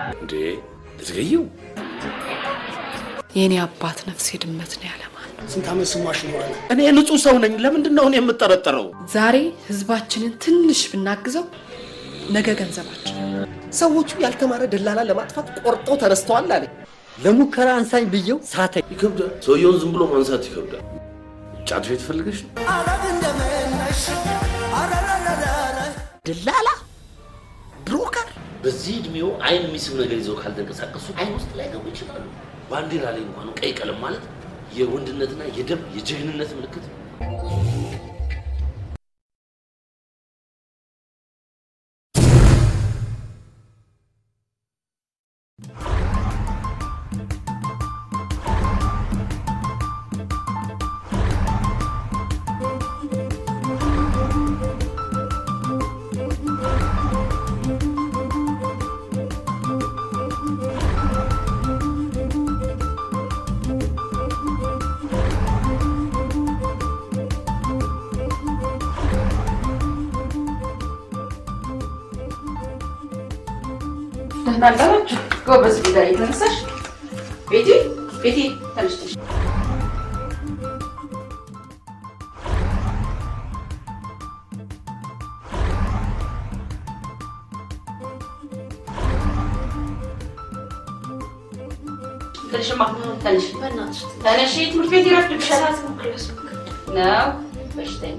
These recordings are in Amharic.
እንዴ ልትገይው? የእኔ አባት ነፍሴ ድመት ነው ያለ ማን ነው? ስንት ዓመት ስሟሽ ኖረን እኔ ንጹህ ሰው ነኝ። ለምንድን ነው እኔ የምጠረጠረው? ዛሬ ህዝባችንን ትንሽ ብናግዘው ነገ ገንዘባችን ሰዎቹ ያልተማረ ደላላ ለማጥፋት ቆርጠው ተነስተዋል አለ። ለሙከራ አንሳኝ ብየው ሳተኝ። ይከብዳል። ሰውየውን ዝም ብሎ ማንሳት ይከብዳል። ጫት ቤት ፈልገሽ ነው? ደላላ ብሮከር በዚህ እድሜው አይን የሚስብ ነገር ይዘው ካልተንቀሳቀሱ አይን ውስጥ ላይ ገቡ ይችላሉ። ባንዲራ ላይ እንኳን ቀይ ቀለም ማለት የወንድነትና የደም የጀግንነት ምልክት ነው። ደህና አደራችሁ። ጎበዝ ጌታ የተነሳሽ ቤቴ ቤቴ ተነስተሽ ትንሽማ ተነሽ ተነሽ፣ ትምህርት ቤት ይረፍድብሻል ነው በሽተኛ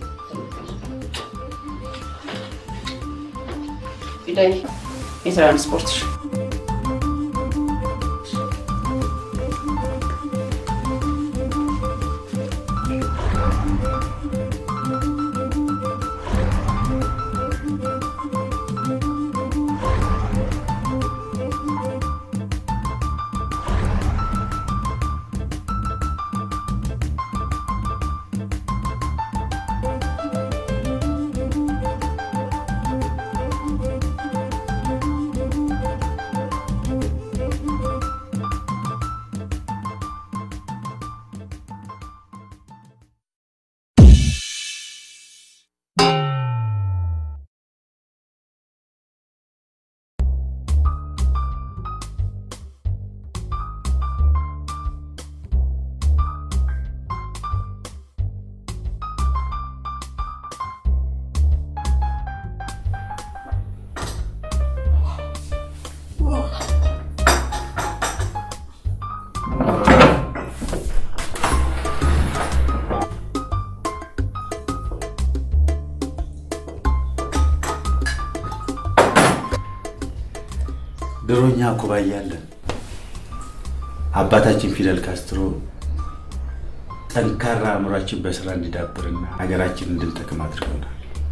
ፊዳይ የትራንስፖርትሽ ድሮኛ ኩባያ እያለን አባታችን ፊደል ካስትሮ ጠንካራ አእምሯችን በስራ እንዲዳብርና ሀገራችን እንድንጠቅም አድርገውናል።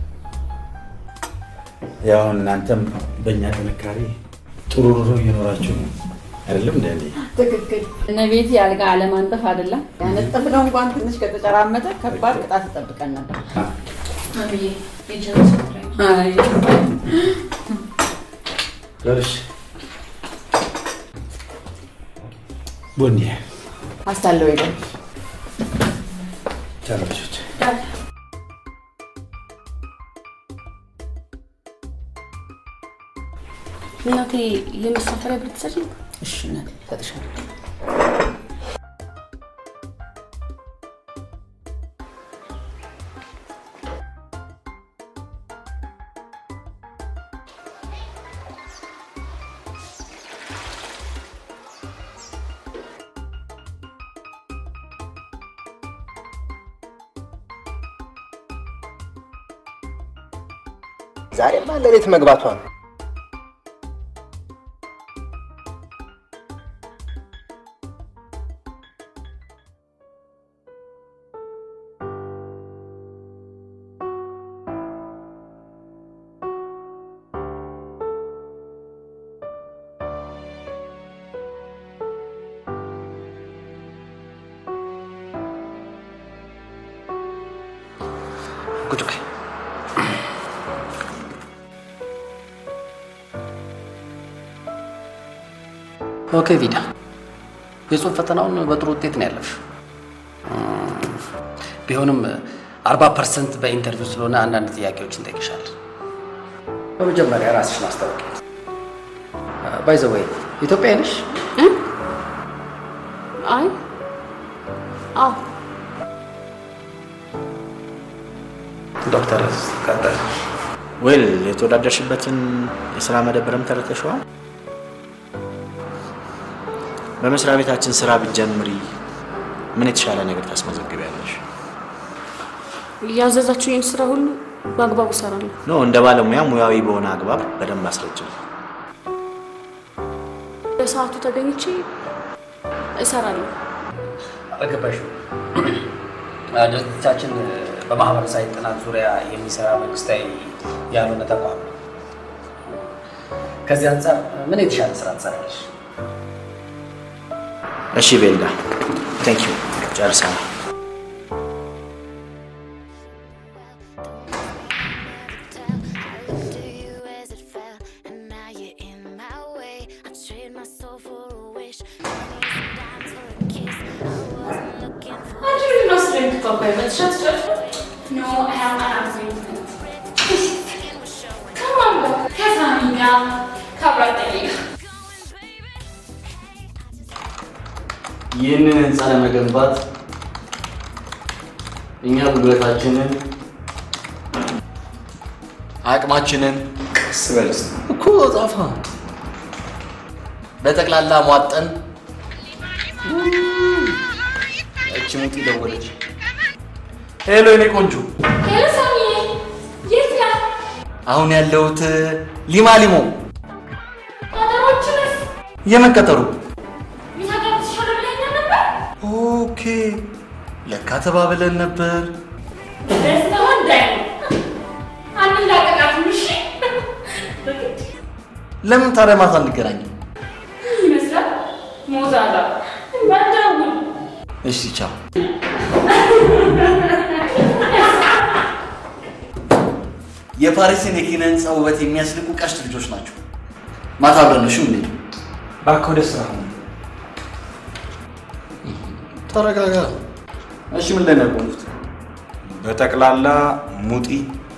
ያው እናንተም በእኛ ጥንካሬ ጥሩ ኑሮ እየኖራችሁ ነው አይደለም? እንደ ትክክል። እነ ቤቲ አልጋ አለማንጠፍ አይደለም ያነጠፍነው እንኳን ትንሽ ከተጨራመጠ ከባድ ቅጣት ይጠብቀን ነበር። አይ ደርሽ ቦኒ አስታለው ሄደ ቻሎች እናቴ የመሳፈሪያ ብር ትሰጪኝ? እሺ እናቴ እሰጥሻለሁ። ዛሬማ ለሌት መግባቷ ነው። ቁጭ በይ። ኦኬ ቪዳ፣ የጽሁፍ ፈተናውን በጥሩ ውጤት ነው ያለፍሽ። ቢሆንም አርባ ፐርሰንት በኢንተርቪው ስለሆነ አንዳንድ ጥያቄዎች እንጠይቅሻለን። በመጀመሪያ ራስሽን አስታውቂ። ባይ ዘ ወይ ኢትዮጵያ ነሽ? አይ አዎ ዶክተር ቀጠል ወይል የተወዳደርሽበትን የስራ መደብርም ተረተሸዋል። በመስሪያ ቤታችን ስራ ብትጀምሪ ምን የተሻለ ነገር ታስመዘግቢያለሽ? ያዘዛችሁኝን ስራ ሁሉ በአግባቡ እሰራለሁ። ኖ እንደ ባለሙያ ሙያዊ በሆነ አግባብ በደንብ አስረጅም። በሰዓቱ ተገኝቼ እሰራለሁ። አልገባሽም? ድርጅታችን በማህበረሰባዊ ጥናት ዙሪያ የሚሰራ መንግስታዊ ያልሆነ ተቋም ነው። ከዚህ አንጻር ምን የተሻለ ስራ ትሰራለች? እሺ ቤልዳ፣ ቴንክ ዩ ጨርሰናል። ይህንን ህንፃ ለመገንባት እኛ ጉልበታችንን አቅማችንን ቀስ በል እስኪ። እኮ ጻፋ በጠቅላላ ሟጠን እቺ ሙጢ ደወለች። ሄሎ የኔ ቆንጆ፣ አሁን ያለሁት ሊማ ሊሞ የመቀጠሩ ኦኬ፣ ለካ ተባብለን ነበር። ለምን ታዲያ ማታ እንገናኝም? እሺ ቻው። የፓሪስን የኪነ ህንፃ ውበት የሚያስልቁ ቀሽት ልጆች ናቸው። ማታ አብረን ነው እሺ የምንሄደው። እባክህ ወደ ስራ ሁን። ተረጋጋ። እሺ ምን ላይ ነው ያቆሙት? በጠቅላላ ሙጢ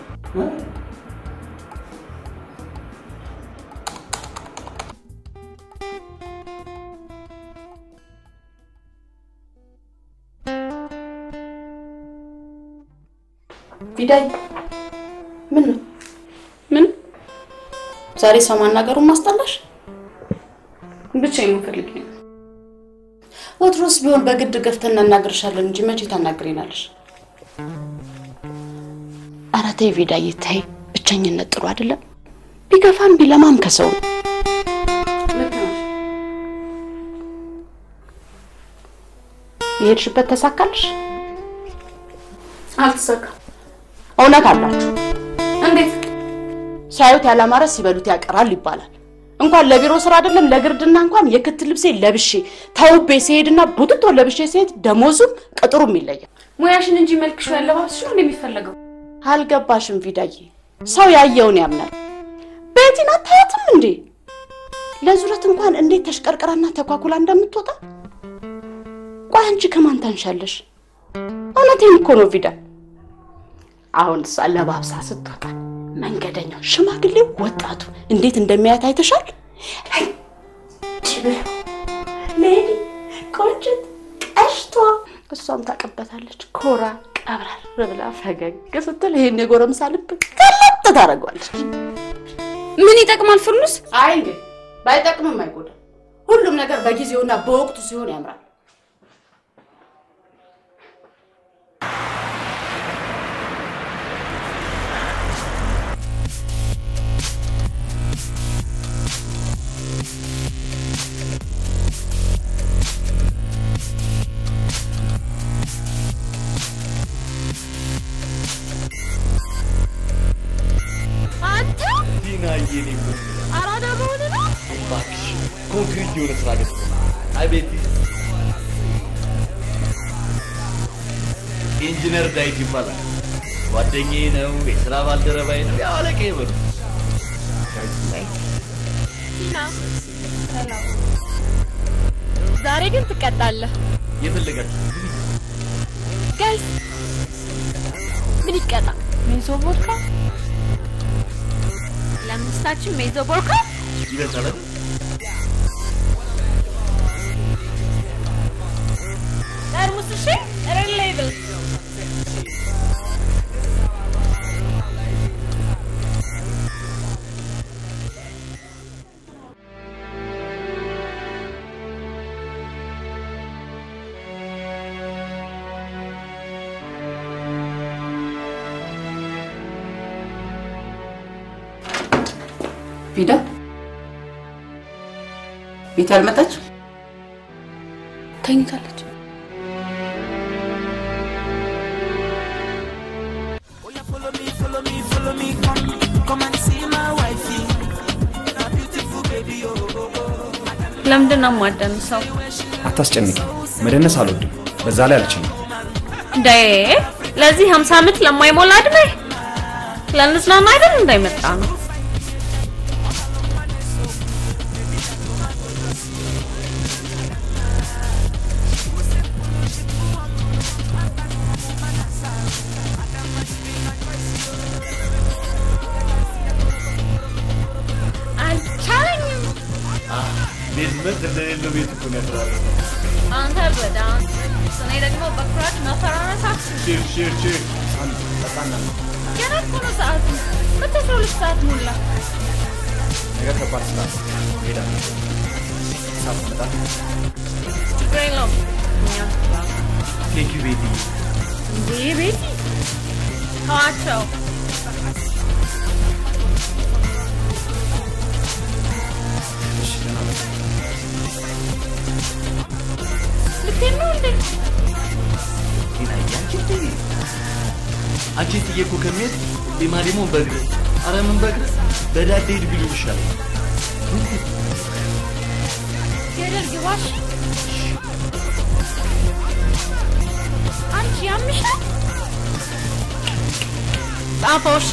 ቢዳይ ምን ነው ምን ዛሬ ሰው ማናገሩን ማስጠላሽ? ብቻ የምፈልግ ነው። ወትሮስ ቢሆን በግድ ገፍተን እናናግርሻለን እንጂ መቼ ታናግሪናለሽ? ኧረ ተይ ቪዳዬ ተይ፣ ብቸኝነት ጥሩ አይደለም። ቢገፋም ቢለማም ከሰው ነው። ልክ ነሽ። የሄድሽበት ተሳካልሽ? አልተሳካም። እውነት አላችሁ። እንዴት? ሲያዩት ያላማረ ሲበሉት ያቀራል ይባላል። እንኳን ለቢሮ ስራ አይደለም ለግርድና እንኳን የክት ልብሴ ለብሼ ተውቤ ሲሄድና ቡትቶ ለብሼ ሲሄድ ደሞዙም ቅጥሩም ይለያል። ሙያሽን እንጂ መልክሽ ያለባብስሽ ነው እንደሚፈለገው። አልገባሽም ቪዳዬ፣ ሰው ያየውን ያምናል። ቤቲን አታያትም እንዴ? ለዙረት እንኳን እንዴት ተሽቀርቅራና ተኳኩላ እንደምትወጣ። ቆይ አንቺ ከማን ታንሻለሽ? እውነቴን እኮ ነው ቪዳ። አሁን እሷ ለባብሳ ስትወጣ መንገደኛው፣ ሽማግሌው፣ ወጣቱ እንዴት እንደሚያያት አይተሻል? ሌዲ ቆንጅት ቀሽቷ እሷም ታቀበታለች። ኮራ ቀብረር ብላ ፈገግ ስትል ይሄን የጎረምሳ ልብ ቀለጥ ታደርገዋለች። ምን ይጠቅማል ፍርኑስ? አይ እንግዲህ ባይጠቅምም አይጎዳም። ሁሉም ነገር በጊዜውና በወቅቱ ሲሆን ያምራል። አንተ ዲናዬ ነው አራዳ መሆን ነው። እባክሽ ኮንክሪት የሆነ ስራ ገጽ አቤት ኢንጂነር ዳዊት ይባላል። ጓደኛዬ ነው፣ የስራ ባልደረባዬ ነው። ያው አለቃዬ በሉ። ዛሬ ግን ትቀጣለህ። የፈለጋችሁ ጋይስ ምን ይቀጣ? ሜዞ ቦድካ ለምስታችን ሜዞ ቦድካ ይበዛል አይደል? ቪዳ ቤት ያልመጣች ተኝታለች። ለምንድን ነው የማደንሰው? አታስጨንቂ። መደነስ አልወድም። በዛ ላይ አልችልም። እንዴ ለዚህ 50 ዓመት ለማይሞላ እድሜ ለንዝናና አይደል እንዳይመጣ ነው። አልቻለኝም። ቤዝመንት እንደሌለው ቤት እኮ ነው ያደራለ። አንተ በዳንስ እኔ ደግሞ በኩራት መፈራረሳት ቺር ቺር ቺር አንድ ጠጣና ነው ገና እኮ ነው ሰዓቱ። መቶ አስራ ሁለት ሰዓት ሞላ። ነገር ከባድ ስራ ነው። እሄዳለሁ። ሰዓት መጣ። ችግር የለውም። እኛ ቴንክ ዩ ቤቲ። እንዴ ቤቲ ተዋቸው። እሺ ደህና ነኝ። ልትሄድ ነው እንዴ? ጤናዬ አንቺ እትዬ አንቺ እትዬ እኮ ከሚሄድ ሌማ ደግሞ በእግር ኧረ ምን በእግር በዳዴ ሂድ ቢሉ ይሻላል። ገደል ግባሽ። አንቺ ያምሻል። ጻፈው እሺ።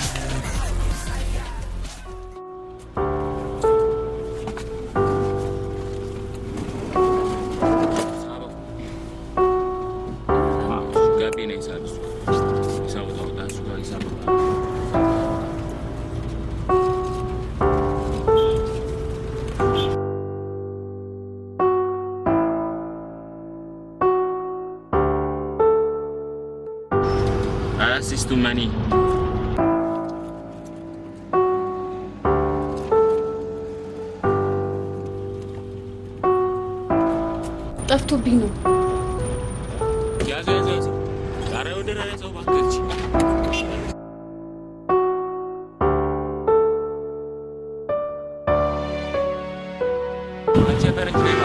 ጋቢና ሂሳብ እሱ ሂሳብ ታወጣ እሱ ጋር ሂሳብ Access to money. ጠፍቶብኝ ነው። ያዘው ያዘው ያዘው። ኧረ ወደ ላይ ያዘው እባክህ። አንቺ የፈረንጅ ሌባ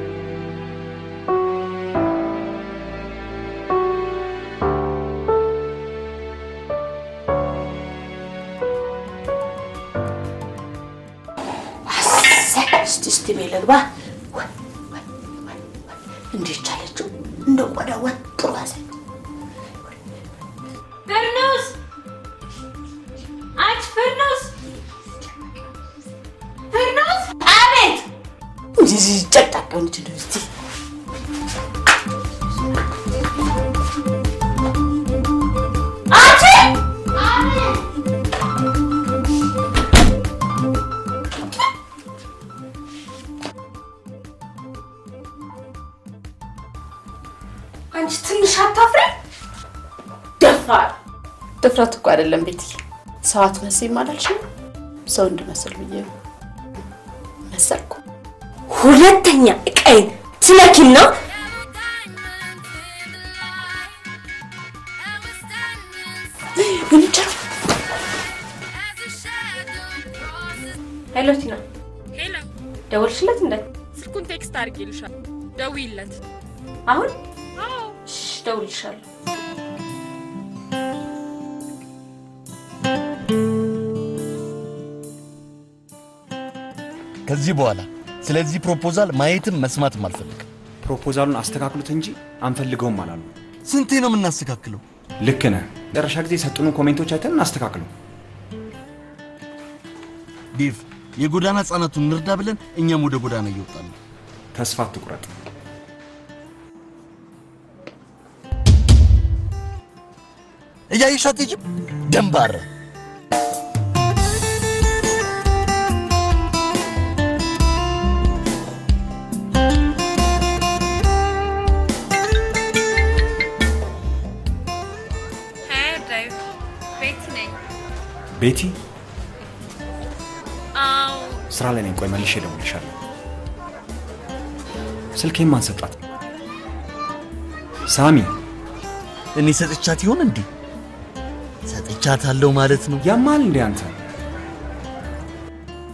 እስቲ እስቲ ቤት ልግባ። ወይ ወይ ወይ ወይ እንዲህ ቻለችው እንደ ቆዳ ወጥሮ ያዘ። ፍርኑስ አንቺ ፍርኑስ ፍርኑስ አቤት እንደዚህ ጨቅጣቃ ሆነች ነው እስቲ አንቺ አንቺ ትንሽ አታፍሪ? ደፋር ድፍረት እኮ አይደለም ቤትዬ። ሰው አትመስይም አላልሽም? ሰው እንድመስል ብዬ ነው። መሰልኩ። ሁለተኛ እቃዬን ትነኪና ምን ይቻላል? ሄሎ ቲና፣ ሄሎ፣ ደወልሽለት እንደ ስልኩን ቴክስት አድርጌልሻል። ደውይለት። አሁን? አዎ፣ እሺ፣ ደውልልሻለሁ። ከዚህ በኋላ ስለዚህ ፕሮፖዛል ማየትም መስማትም አልፈልግም። ፕሮፖዛሉን አስተካክሉት እንጂ አንፈልገውም አላሉ። ስንቴ ነው የምናስተካክለው? ልክ ነህ። መጨረሻ ጊዜ የሰጡን ኮሜንቶች አይተን እናስተካክለው። ዴቭ፣ የጎዳና ህጻናቱን እንርዳ ብለን እኛም ወደ ጎዳና እየወጣን ነው። ተስፋ አትቁረጥ። እያየሽ አትሄጂም? ደንባራ ሀይ ዴቭ፣ ቤቲ ነኝ። ቤቲ አዎ፣ ስራ ላይ ነኝ። ቆይ መልሼ እደውልልሻለሁ። ስልኬን ማን ሰጣት? ሳሚ እኔ ሰጥቻት ይሆን እንዴ? ሰጥቻታለሁ ማለት ነው። ያማል እንዴ አንተ?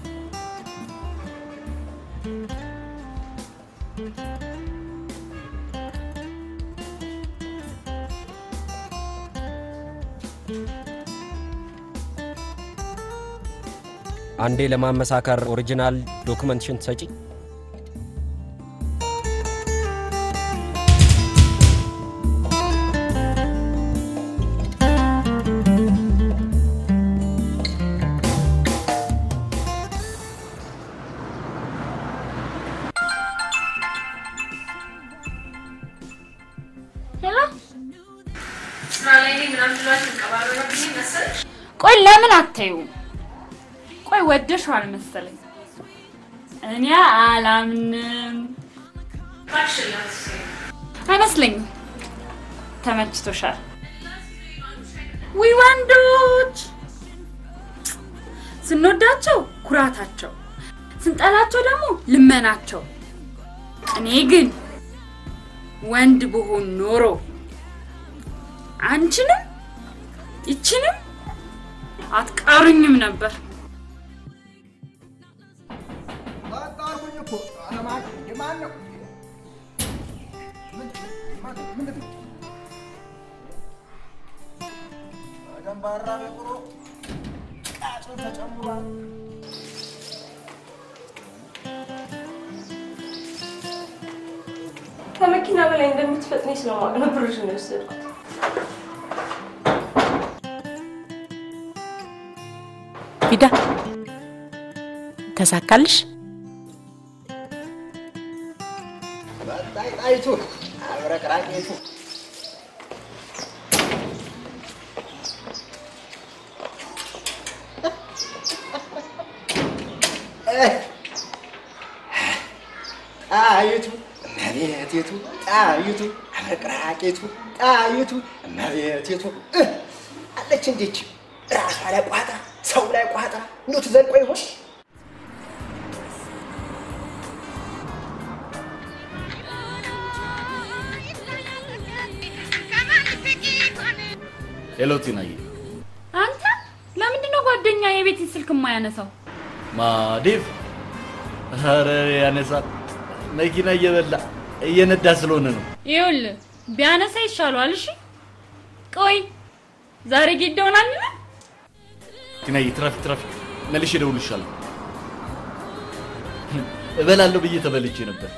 አንዴ ለማመሳከር ኦሪጂናል ዶክመንትሽን ትሰጪ? ሄሎ ስራ ላይ ነኝ ምናምን ብሏችሁ ቀባረረብኝ መሰለሽ። ቆይ ለምን አታዩም? ቆይ ወደሽዋል መሰለኝ። እኔ አላምንም። አይመስለኝም። ተመችቶሻል። ዊ ወንዶች ስንወዳቸው ኩራታቸው፣ ስንጠላቸው ደግሞ ልመናቸው። እኔ ግን ወንድ ብሆን ኖሮ አንቺንም ይችንም አትቀሩኝም ነበር። ከመኪና በላይ እንደምትፈጥኒ ስለማውቅ ነው ብርሽን የወሰድኩት። ቪዳ ተሳካልሽ? በጣይ ጣይቱ አብረቅራቂቱ ጣይቱ እመቤቴቱ ጣይቱ አብረቅራቂቱ ጣይቱ እመቤቴቱ አለች እንዴች ራሷ ላይ ቋጥራ ሰው ላይ ቋጥራ እንዴት ዘልቆ ይሆን? ሄሎ ቲናዬ፣ አንተ ለምንድን ነው ጓደኛ የቤት ስልክ የማያነሳው? ማ ዴቭ? ኧረ ያነሳል። መኪና እየበላ እየነዳ ስለሆነ ነው። ይኸውልህ ቢያነሳ ይሻለዋል። እሺ ቆይ ዛሬ ጌዳ ሆናል። ቲናዬ፣ ትራፊክ ትራፊክ፣ መልሼ እደውልልሻለሁ። እበላለሁ ብዬ ተበልቼ ነበር።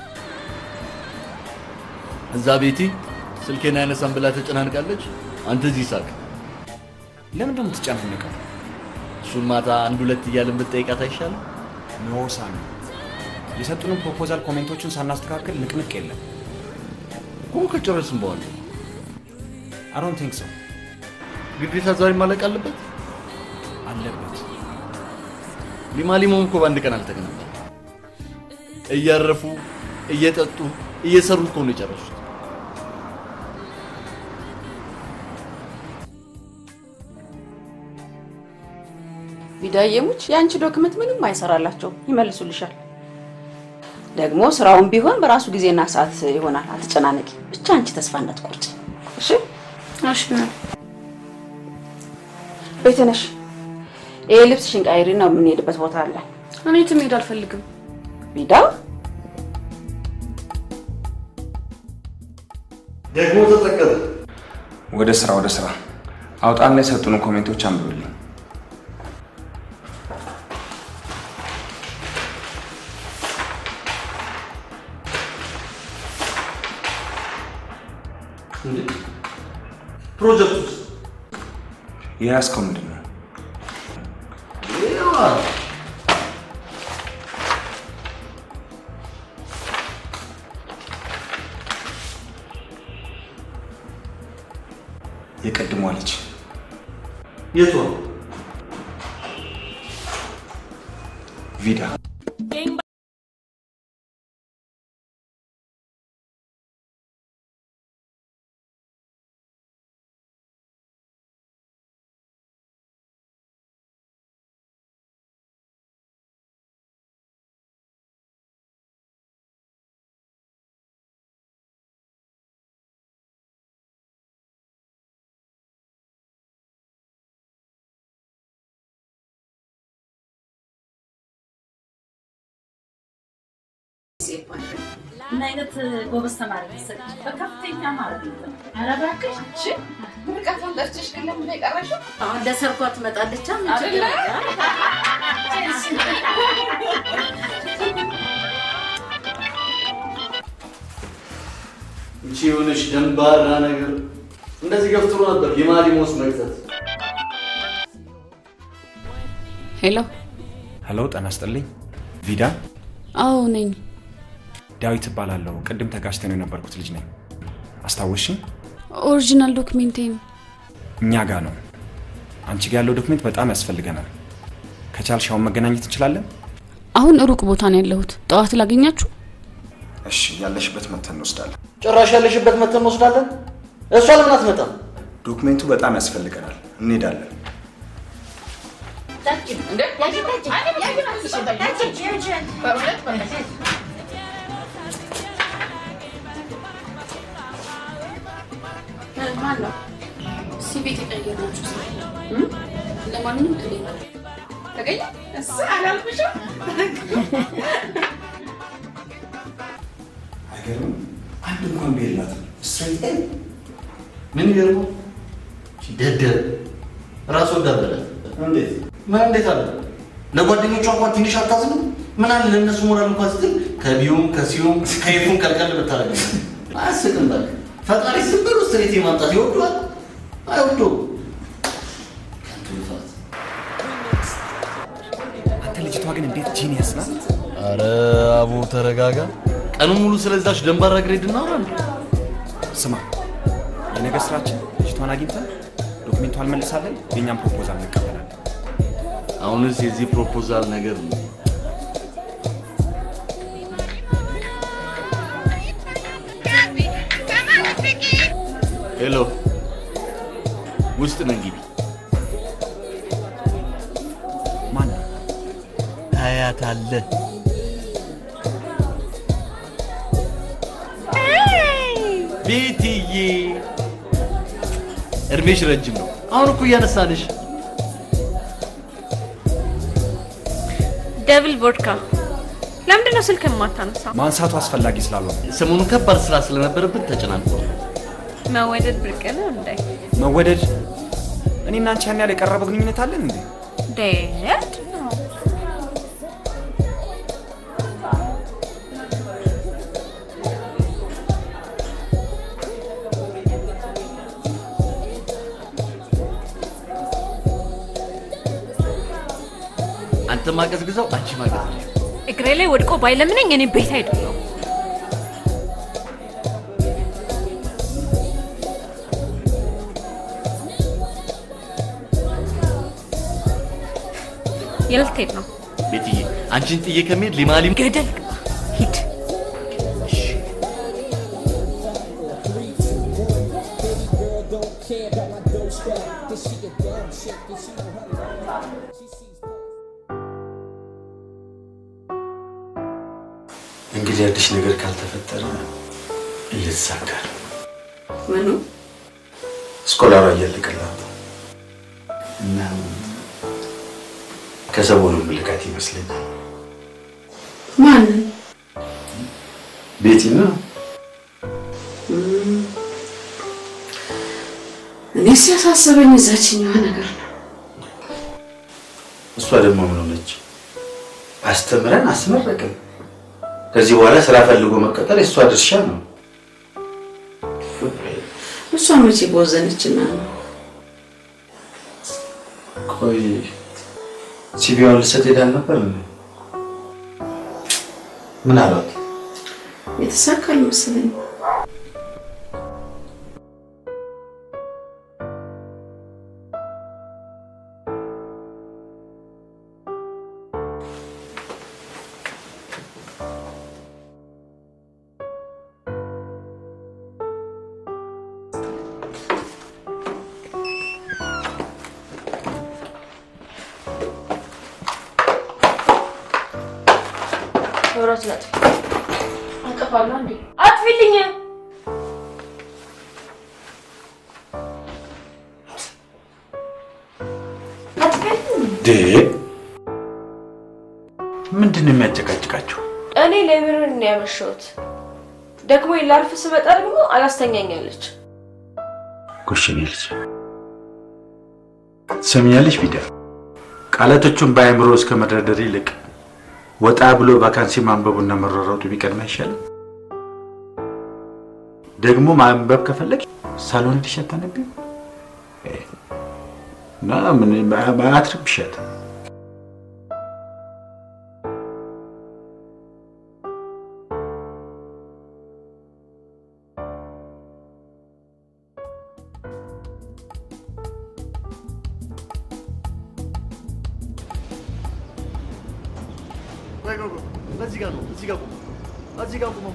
እዛ ቤቲ ስልኬን አያነሳም ብላ ተጨናንቃለች። አንተ እዚህ ሳቅ። ለምን ነው የምትጨናነቀው? እሱን ማታ አንድ ሁለት እያልን ብትጠይቃት አይሻልም? ኖ ሳሚ፣ የሰጡንን ፕሮፖዛል ኮሜንቶቹን ሳናስተካክል ንቅንቅ የለም። እኮ ከጨረስን በኋላ አይ ዶንት ቲንክ ሶ። ግዴታ ዛሬ ማለቅ አለበት አለበት። ሊማ ሊሞም እኮ በአንድ ቀን አልተገናኘም። እያረፉ እየጠጡ እየሰሩ እኮ ነው የጨረሱት። ቢዳየሙች የአንቺ ዶክመንት ምንም አይሰራላቸው፣ ይመልሱልሻል። ደግሞ ስራውን ቢሆን በራሱ ጊዜና ሰዓት ይሆናል። አትጨናነቂ። ብቻ አንቺ ተስፋ እንዳትቆርጪ እሺ? እሺ ቤትነሽ ይሄ ልብስሽን ቀይሪ ነው የምንሄድበት ቦታ አለ። እኔ የትም መሄድ አልፈልግም። ቢዳ ደግሞ ተጠቀመ። ወደ ስራ ወደ ስራ አውጣና የሰጡንን ኮሜንቶች አንብብልኝ። ፕሮጀክቱስ የያዝከው ምንድን ነው? የቀድሟ ልጅ የቷ ቪዳ ምን አይነት ጎበዝ ተማሪ መሰለኝ። በከፍተኛ ማለት ነው። ኧረ እባክሽ እሺ ምርቃቷን ጠርተሽ ግን ለምን ነው የቀረሽው? አሁን ለሰርጓ ትመጣለች አይደለ? እቺ የሆነች ደንባራ ነገር እንደዚህ ገፍትሮ ነበር የማሊሞስ መግዛት። ሄሎ፣ ሄሎ፣ ጤና ይስጥልኝ። ቪዳ አዎ ነኝ። ዳዊት እባላለሁ። ቅድም ተጋጭተን የነበርኩት ልጅ ነኝ። አስታወስሽኝ? ኦሪጂናል ዶክሜንቴን እኛ ጋር ነው። አንቺ ጋር ያለው ዶክሜንት በጣም ያስፈልገናል። ከቻልሽ አሁን መገናኘት እንችላለን? አሁን ሩቅ ቦታ ነው ያለሁት። ጠዋት ላገኛችሁ? እሺ፣ ያለሽበት መተን እንወስዳለን። ጭራሽ ያለሽበት መተን እንወስዳለን። እሷ ለምን አትመጣም? ዶክሜንቱ በጣም ያስፈልገናል። እንሄዳለን። ማን ነው? ሲቤት የቀየራችሁ ሰው? ለማንኛውም ተገኘ ተገኘ እሱ አላልኩሽም? አይገርምም? አንድ እንኳን ቤት የላትም። ስትሬት ኤ ምን ይገርመው? ደደብ ራስ ወዳድ በላት። እንዴት ምን እንዴት አለ? ለጓደኞቿ እንኳን ትንሽ አታዝንም? ምን አለ ለእነሱ ሞራል እንኳን ስትል ከቢዩም ከሲዩም ከየፉም ቀልቀል ብታደርግ አያስቅም። በቃ ፈጣሪ ዝም ብሎ ስትሬት ማምጣት ይወዷል አይወዱም። ከንቱ ልፋት። አንተ ልጅቷ ግን እንዴት ጂኒየስ ናት! አረ አቡ ተረጋጋ። ቀኑን ሙሉ ስለዛች ደንባራ ግሬድ እናውራ እንዴ? ስማ፣ የነገ ስራችን ልጅቷን አግኝተን ዶክሜንቷን መልሳለን፣ የእኛም ፕሮፖዛል እንቀበላለን። አሁንስ የዚህ ፕሮፖዛል ነገር ነው። ሄሎ፣ ውስጥ ነን ግቢ። ማን ነው? ታያታለህ። ቤትዬ፣ እድሜሽ ረጅም ነው። አሁን እኮ እያነሳንሽ ደብል ቮድካ። ለምንድን ነው ስልክ የማታነሳው? ማንሳቱ አስፈላጊ ስላልሆነ ሰሞኑን ከባድ ስራ ስለነበረብን ተጨናንቆ ነው። መወደድ ብርቅ ነው እንዴ? መወደድ እኔና አንቺ ያን ያህል የቀረበ ግንኙነት አለን እንዴ? ዴት አንተ ማቀዝቅዘው፣ አንቺ ማቀዝቅዘው። እግሬ ላይ ወድቆ ባይለምነኝ እኔ ቤት አይደለሁም። የት ልትሄድ ነው? ቤትዬ፣ አንቺን ጥዬ ከመሄድ ሊማሊም ገደል ግባ፣ ሂድ። እንግዲህ አዲስ ነገር ካልተፈጠረ እየተሳካ ነው። ምኑ ስኮላሯ እያለቀላት ነው እና ከሰሞኑ ምልካት ይመስለኛል። ማንን? ቤቲ ነው እኔ ሲያሳስበኝ እዛችኛዋ ነገር ነው። እሷ ደግሞ ምን ሆነች? አስተምረን አስመረቅን። ከዚህ በኋላ ስራ ፈልጎ መቀጠል የእሷ ድርሻ ነው። እሷ መቼ በወዘነችና ነው? ቆይ ሲቪዋን ልሰጥ ሄዳል ነበር እንዴ? ምን አሏት? የተሳካል መሰለኝ። መብራት ላጥፊ። አጠፋለሁ እንዴ? አጥፊልኝ። ዴ ምንድን ነው የሚያጨቃጭቃችሁ? እኔ ላይብረሪ ነው ያመሸሁት። ደግሞ ላርፍ ስመጣ ደግሞ አላስተኛኛለች። ጎሽኔ ልጅ ትሰሚኛለሽ? ቪዳ ቃላቶቹን በአእምሮ እስከ መደርደር ይልቅ ወጣ ብሎ ቫካንሲ ማንበቡና መሯሯጡ ቢቀድም አይሻልም? ደግሞ ማንበብ ከፈለግ ሳሎን ሄደሽ አታነቢም? እና ምን አትረብሻት። እዚህ ጋር ነው። እዚህ ጋር ቁም። እዚህ ጋር ቁም።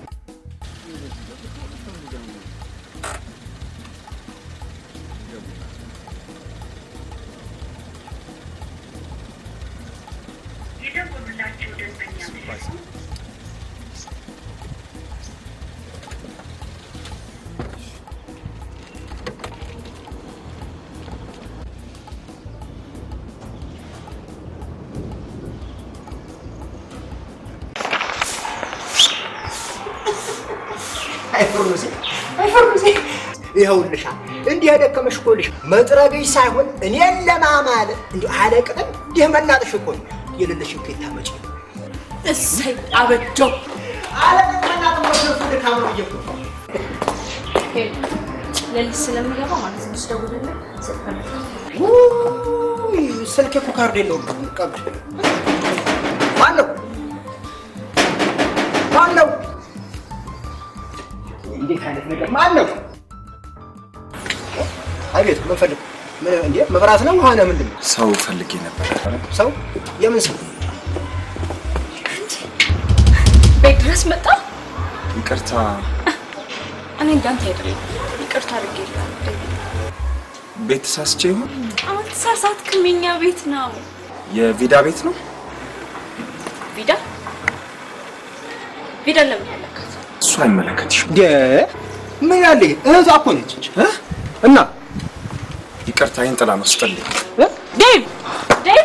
አይፈርሙሴ አይፈርሙሴ ይኸውልሻ እንዲህ የደከመሽ እኮ ልሽ መጥረግሽ ሳይሆን እኔን ለማማል እንዲሁ አለቅጥም እንዲህ መናጥሽ እኮ ነው። የሌለሽን ከየት ታመጪ? እሰይ አበጀው። አለቅጥ መናጥ ወሰፉ ድካም ነው እየኩ ሌሊት ስለምገባ ማለት ነው ስደውልልህ ስልክ ውይ፣ ስልኬ እኮ ካርድ የለውም። ቀብድ ማነው ማነው? እንዴት አይነት ነገር ማነው? አቤት ምን ፈልግ ምን እንዴ መብራት ነው ውሃ ነው ምንድን ነው? ሰው ፈልጌ ነበር። ሰው የምን ሰው? ቤት ድረስ መጣ። ይቅርታ፣ እኔ እንዳንተ አይደለም ይቅርታ አድርጌልሃለሁ። ቤት ተሳስቼ ይሆን? አሁን ተሳሳትክም። የኛ ቤት ነው። የቪዳ ቤት ነው። ቪዳ ቪዳ ለምን ያለካት? እሱ አይመለከትሽም። እንዴ ምን ያለ እህቷ እኮ ነች እ? እና ይቅርታ፣ ይህን ጥላ ነው ስጥልኝ። ዴቭ ዴቭ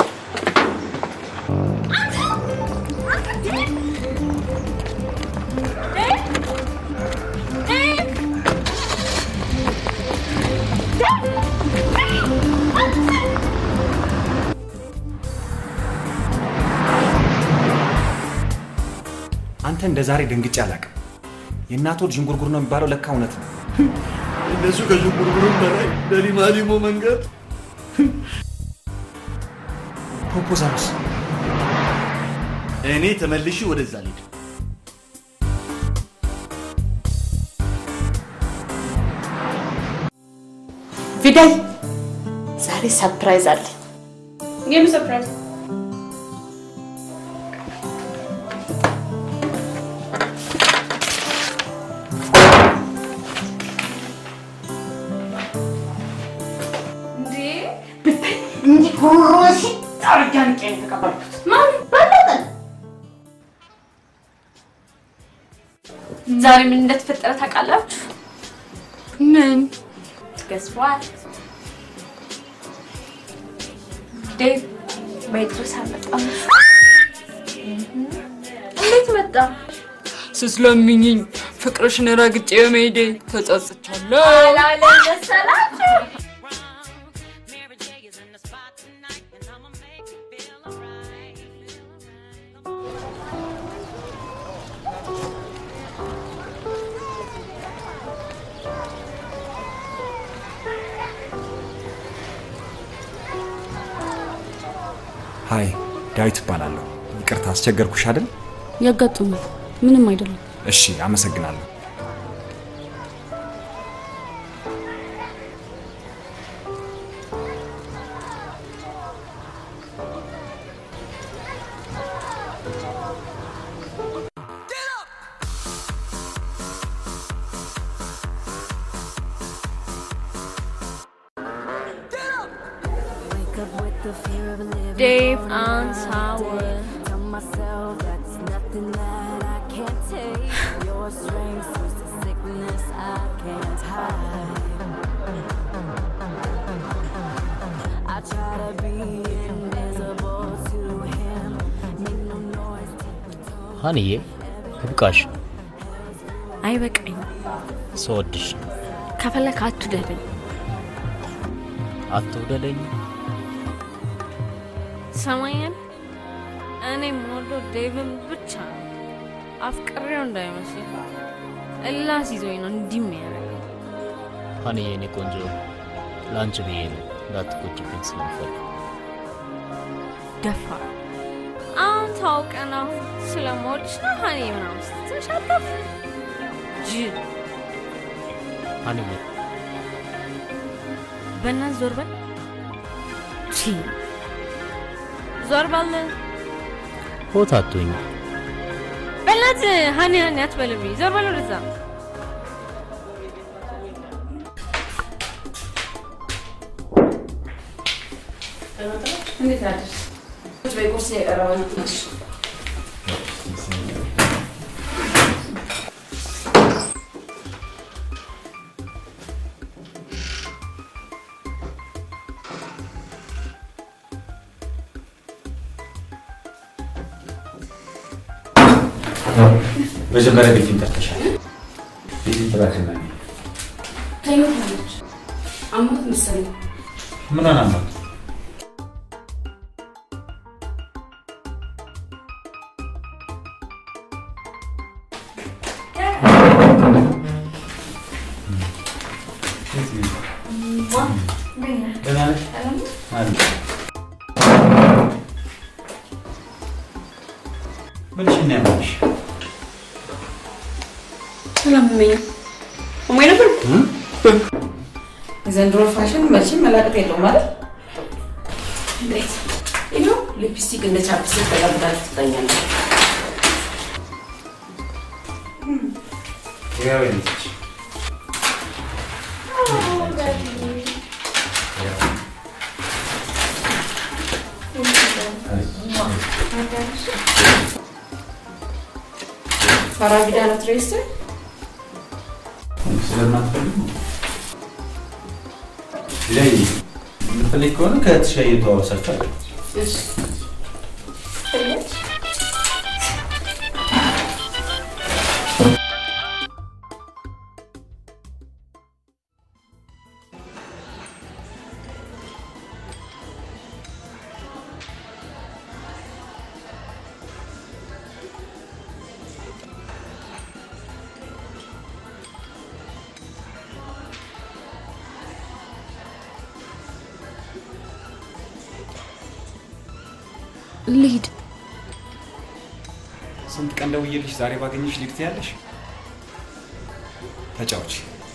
አንተ እንደ ዛሬ ደንግጬ አላውቅም። የእናቶ ልጅ ዥንጉርጉር ነው የሚባለው ለካ እውነት ነው። እነሱ ከዥንጉርጉርም በላይ ለሊማሊሞ መንገድ ፕሮፖዛሉስ እኔ ተመልሼ ወደዛ ልሄድ ቪዳይ ዛሬ ሰርፕራይዝ አለ። የምን ሰርፕራይዝ? እንዴ እንዲህ ጉሮሮ ሲጣርጃ ንቄ ነው የተቀበልኩት። ማን በለጠ ዛሬ ምን እንደተፈጠረ ታውቃላችሁ? ምን ገዝፏል? ዴቭ ቤት ድረስ አልመጣም። እንዴት መጣ? ስስለምኝኝ ፍቅርሽን ረግጬ በመሄዴ ተጸጽቻለሁ። አላለም መሰላችሁ? ሀይ ዳዊት እባላለሁ። ይቅርታ አስቸገርኩሽ አይደል? ያጋጥማል። ምንም አይደለም። እሺ፣ አመሰግናለሁ። Dave and Sour. ሀንዬ ይብቃሽ። አይበቃኝም። ስወድሽ ከፈለክ አትውደደኝ። አትውደደኝ። ሰማኛል። እኔ የምወደው ዴቭን ብቻ ነው። አፍቅሬው እንዳይመስል እላስ ይዞኝ ነው እንዲህ የሚያደርገኝ። ሀኒ የኔ ቆንጆ ለአንቺ ብዬ ነው እንዳትቆጭብኝ ስለምፈልግ። ደፋር አሁን ታውቀ ነው ስለምወድሽ ነው ሀኒ ምናምን ስትል ሻጠፍ ጅል ሀኒ በእናትህ ዞር በል ቺ ዞር በል ሆት አትሁኝ። በእናትህ ሀኒ ሀኒ አትበልብኝ ዞር በል ወደዛ እንዴት አደርሽ? ቁጭ በይ፣ ቁርስ እየቀረበ ነው። እሺ። መጀመሪያ ቤቴን ጠርተሻል። ቤቴን ጥራትና ተኝታለች። አሞት መሰለኝ። ምን አናማት? ደህና ነሽ? አለሁ። ምንሽ ነው ያመመሽ? አላመመኝም። አሞኝ ነበር። የዘንድሮ ፋሽን መቼም መላቀጥ የለውም ማለት እንዴት ይኸው ሊፕስቲክ እንደ ቻፕስቲክ ተቀብታችሁ ትተኛለች። ያው የነች ፋራቢዳ ነው ትሬስ ስለማትፈልግ ነው። ላይ የምትፈልግ ከሆነ ከእህትሽ ጋር እየተዋወሳችሁ አለ ልሂድ። ስንት ቀን ደውዬልሽ ዛሬ ባገኘሽ ልክ ትያለሽ? ተጫውች።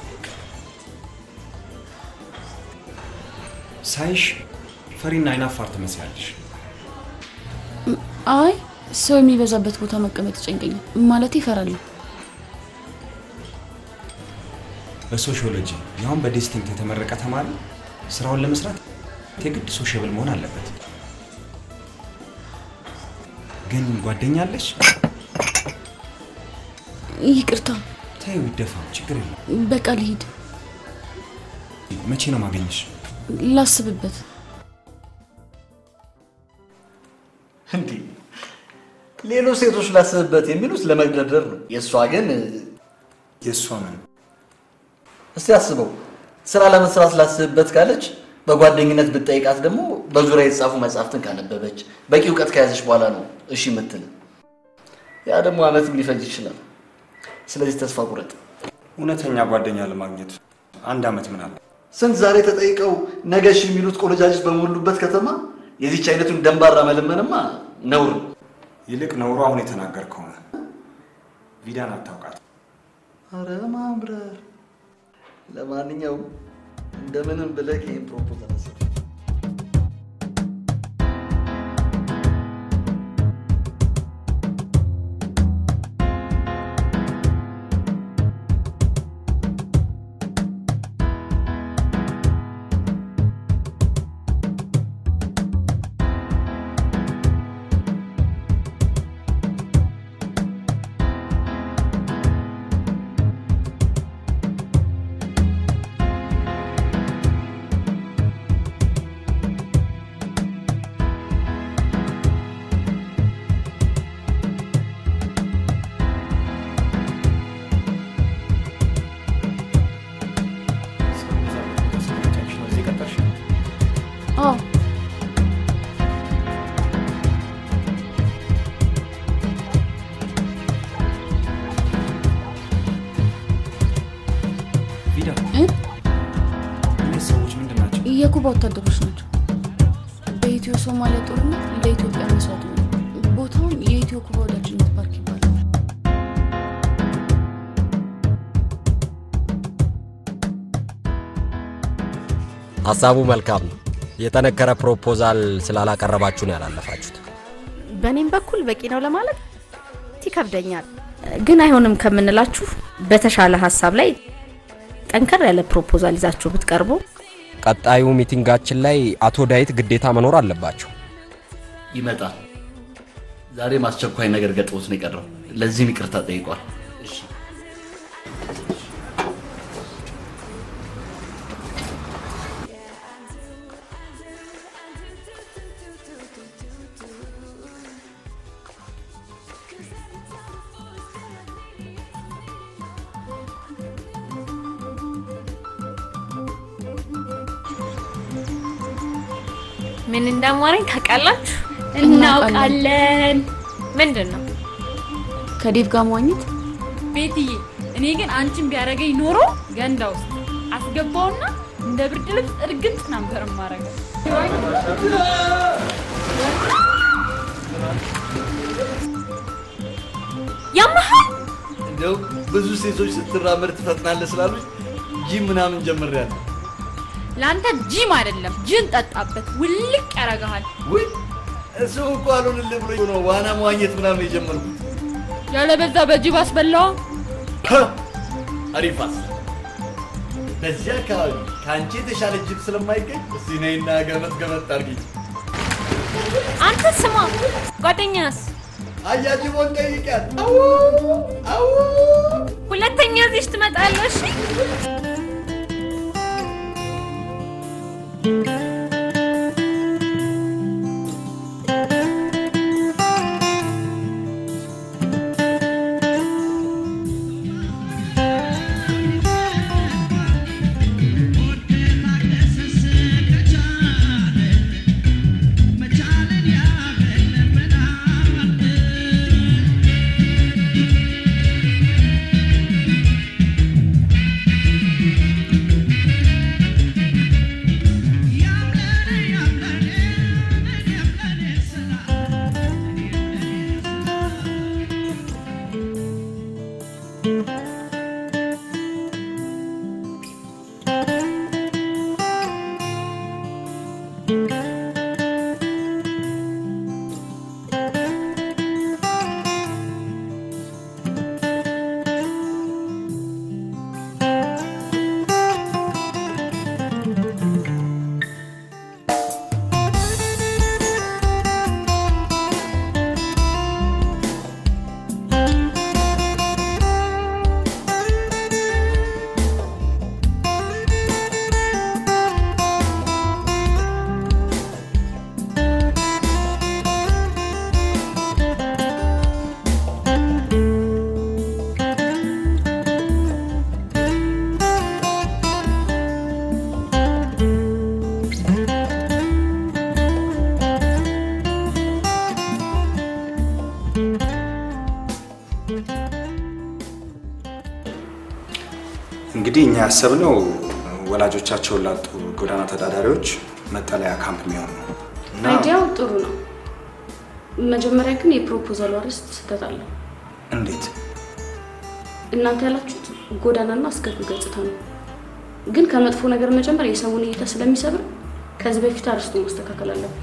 ሳይሽ ፈሪና አይናፋር ትመስያለሽ። አይ ሰው የሚበዛበት ቦታ መቀመጥ ይጨንቀኛል። ማለት ይፈራለሁ። በሶሺዮሎጂ ያሁን በዲስቲንክት የተመረቀ ተማሪ ስራውን ለመስራት የግድ ሶሽብል መሆን አለበት። ግን ጓደኛ አለሽ? ይቅርታ፣ ተይው፣ ይደፋ፣ ችግር የለም። በቃ ልሂድ። መቼ ነው ማገኘሽ? ላስብበት። እንዴ ሌሎች ሴቶች ላስብበት የሚሉት ለመግደርደር ነው። የእሷ ግን የእሷ ምን? እስቲ አስበው፣ ስራ ለመስራት ላስብበት ካለች በጓደኝነት ብጠይቃት ደግሞ በዙሪያ የተጻፉ መጽሐፍትን ካነበበች በቂ እውቀት ከያዘች በኋላ ነው እሺ የምትል። ያ ደግሞ አመትም ሊፈጅ ይችላል። ስለዚህ ተስፋ ቁረጥ። እውነተኛ ጓደኛ ለማግኘት አንድ አመት ምን አለ? ስንት ዛሬ ተጠይቀው ነገ እሺ የሚሉት ቆነጃጅት በሞሉበት ከተማ የዚች አይነቱን ደንባራ መለመንማ ነውር ነው። ይልቅ ነውሩ አሁን የተናገርከው ነው። ቪዳን አታውቃት። አረ ማምረር። ለማንኛውም እንደምንም ብለህ ይህን ፕሮፖዛል አስብ። የኩባ ወታደሮች ናቸው። በኢትዮ ሶማሊያ ጦርነት ለኢትዮጵያ መስዋዕት ነው። ቦታውም የኢትዮ ኩባ ወዳጅነት ፓርክ ይባላል። ሀሳቡ መልካም ነው። የጠነከረ ፕሮፖዛል ስላላቀረባችሁ ነው ያላለፋችሁት። በእኔም በኩል በቂ ነው ለማለት ይከብደኛል። ግን አይሆንም ከምንላችሁ በተሻለ ሀሳብ ላይ ጠንከር ያለ ፕሮፖዛል ይዛችሁ ብትቀርቡ ቀጣዩ ሚቲንጋችን ላይ አቶ ዳዊት ግዴታ መኖር አለባቸው። ይመጣል። ዛሬም አስቸኳይ ነገር ገጥሞት ነው የቀረው። ለዚህም ይቅርታ ጠይቋል። ምን እንዳማረኝ ታውቃላችሁ? እናውቃለን። ምንድን ነው? ከዴቭ ጋር መዋኘት ቤትዬ፣ እኔ ግን አንቺን ቢያደርገኝ ኖሮ ገንዳ ውስጥ አስገባውና እንደ ብርድ ልብስ እርግጥ ነበር ማረገው። ያመሃል እንደው ብዙ ሴቶች ስትራመድ ትፈጥናለህ ስላሉኝ ጂም ምናምን ጀምሬያለሁ። ለአንተ ጂም አይደለም ጅን ጠጣበት፣ ውልቅ ያረጋሃል። ውይ እሱ እኮ አልሆንልህ ብሎኝ ነው ዋና መዋኘት ምናምን የጀመርኩት። ያለበዛ በጅብ አስበላዋ። አሪፍ ሀሳብ። በዚህ አካባቢ ከአንቺ የተሻለ ጅብ ስለማይገኝ እስቲ ነይና ገመት ገመት አድርጊኝ። አንተ ስማ፣ ጓደኛስ አያጅቦን ጠይቂያት። አዎ አዎ ሁለተኛ እዚህ ትመጣለሽ? እንግዲህ እኛ ያሰብነው ወላጆቻቸውን ላጡ ጎዳና ተዳዳሪዎች መጠለያ ካምፕ የሚሆን ነው እና አይዲያው ጥሩ ነው። መጀመሪያ ግን የፕሮፖዛሉ አርዕስት ስህተት አለው። እንዴት እናንተ ያላችሁት ጎዳናና አስከፊ ገጽታ ነው። ግን ከመጥፎ ነገር መጀመር የሰውን እይታ ስለሚሰብር ከዚህ በፊት አርዕስቱ ማስተካከል አለብን።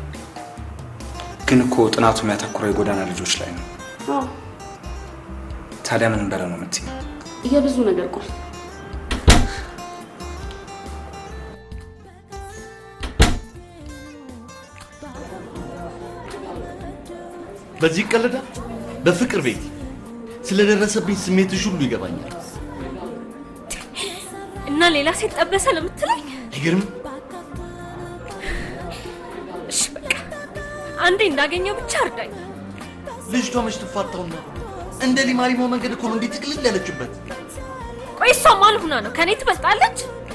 ግን እኮ ጥናቱ የሚያተኩረው የጎዳና ልጆች ላይ ነው። አዎ ታዲያ ምን እንበለ ነው የምትይው? የብዙ ነገር ቁልፍ በዚህ ቀልዳ በፍቅር ቤት ስለደረሰብኝ ስሜትሽ ሁሉ ይገባኛል። እና ሌላ ሴት ጠበሰ ለምትለኝ አይገርም? እሺ በቃ አንዴ እንዳገኘው ብቻ እርዳኝ። ልጅቷ መች ትፋታውና እንደ ሊማሊሞ መንገድ እኮ ነው እንዴት ጥቅልል ያለችበት። ቆይ እሷ ማን ሆና ነው ከኔ ትበልጣለች?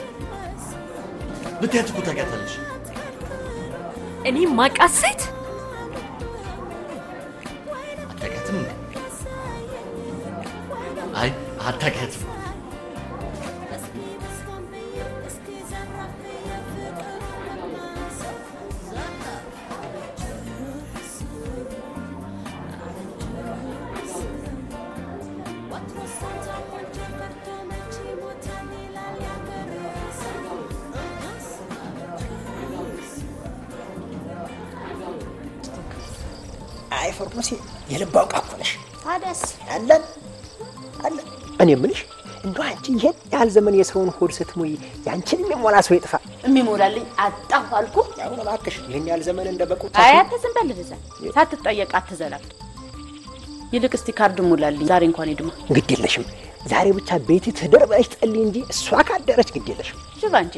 ብታያት እኮ ታውቂያታለሽ። እኔ ማቃት ሴት አታውቂያትም እንዴ? አይ አታውቂያትም። አይ ፈርሙሴ የልብ አውቃ እኮ ነሽ። ታዲያስ አለን አለን። እኔ የምልሽ እንደው አንቺ ይሄን ያህል ዘመን የሰውን ሆድ ስትሞይ ያንቺን የሚሞላ ሰው ይጥፋ። የሚሞላልኝ አጣሁ አልኩ። አሁን እባክሽ ይህን ያህል ዘመን እንደ በቁ አይ አንተ ዝም በል እዛ ሳትጠየቅ አትዘላል። ይልቅ እስቲ ካርድ ሙላልኝ ዛሬ እንኳን ሄድማ ግድ የለሽም። ዛሬ ብቻ ቤት ትደር ብለሽ ጸልይ እንጂ እሷ ካደረች ግድ የለሽም። ሽባ እንጂ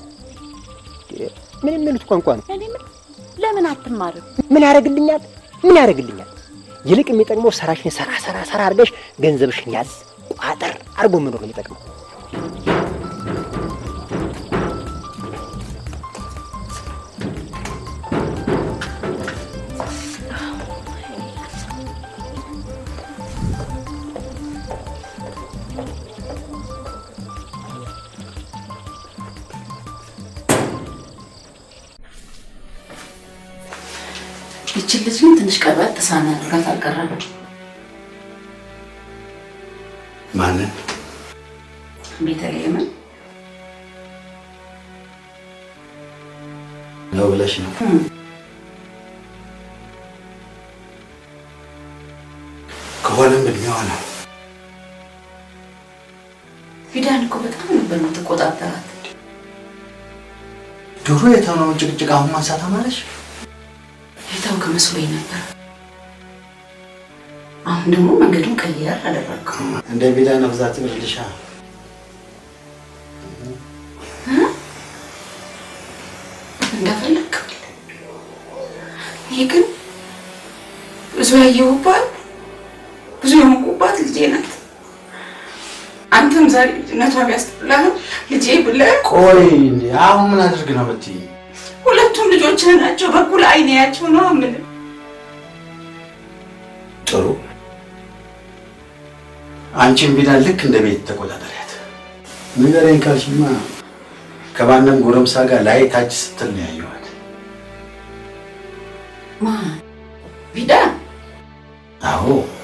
ምን የሚሉት ቋንቋ ነው? እኔ ምን ለምን አትማርም? ምን ያደርግልኛል? ምን ያደርግልኛል? ይልቅ የሚጠቅመው ስራሽን ሰራ ሰራ ሰራ አድርገሽ ገንዘብሽን ያዝ ቋጠር አድርጎ መኖር ነው የሚጠቅመው። ይችን ልጅ ግን ትንሽ ቀርባት ተሳና አድርጋት አልቀረም። ማንን? ቤተልሔምን ነው ብለሽ ነው? ከሆነም እድሜዋ ነው። ፊዳን እኮ በጣም ነበር የምትቆጣጠራት። ድሮ የተሆነውን ጭቅጭቅ አሁን ማንሳት አማረሽ? የታውክ መስሎኝ ነበር። አሁን ደግሞ መንገዱን ቀየር አደረግከው። እንደ ቢዳ ነፍዛት ብርልሻ እንደፈለግ ይህ ግን ብዙ ያየሁባት ብዙ የሞቁባት ልጄ ናት። አንተም ዛሬ ልጅነቷ ቢያስጠላህም ልጄ ብለህ ቆይ እንዴ አሁን ምን አድርግ ነው የምትይኝ? ሁለቱም ልጆችህ ናቸው። በኩል አይን ያቸው ነው የምልህ። ጥሩ አንቺን ቢዳን ልክ እንደ ቤት ተቆጣጠሪያት። ንገረኝ ካልሽማ ከማንም ጎረምሳ ጋር ላይ ታች ስትል ነው ያየኋት። ማን ቢዳ? አዎ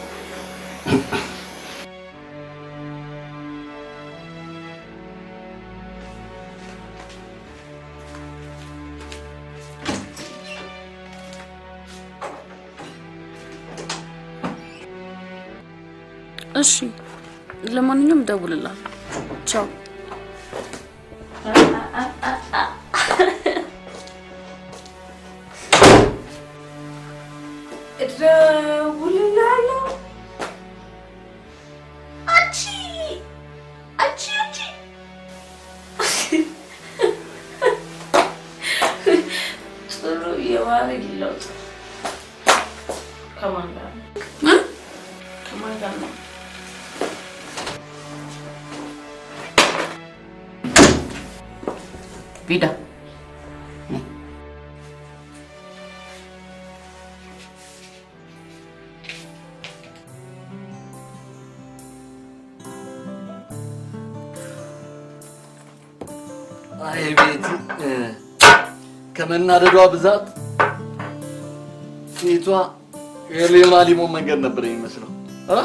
እሺ፣ ለማንኛውም እደውልልሃለሁ። ቻው። እደውልልሃለሁ። አንቺ አንቺ አንቺ ጥሩ የባህሪ ለውጥ ከማን ጋር ነው? ከማን ጋር ነው? ቪዳ አይ ቤት ከመናደዷ ብዛት ፊቷ የሌላ ሊሞን መንገድ ነበር የሚመስለው። አ?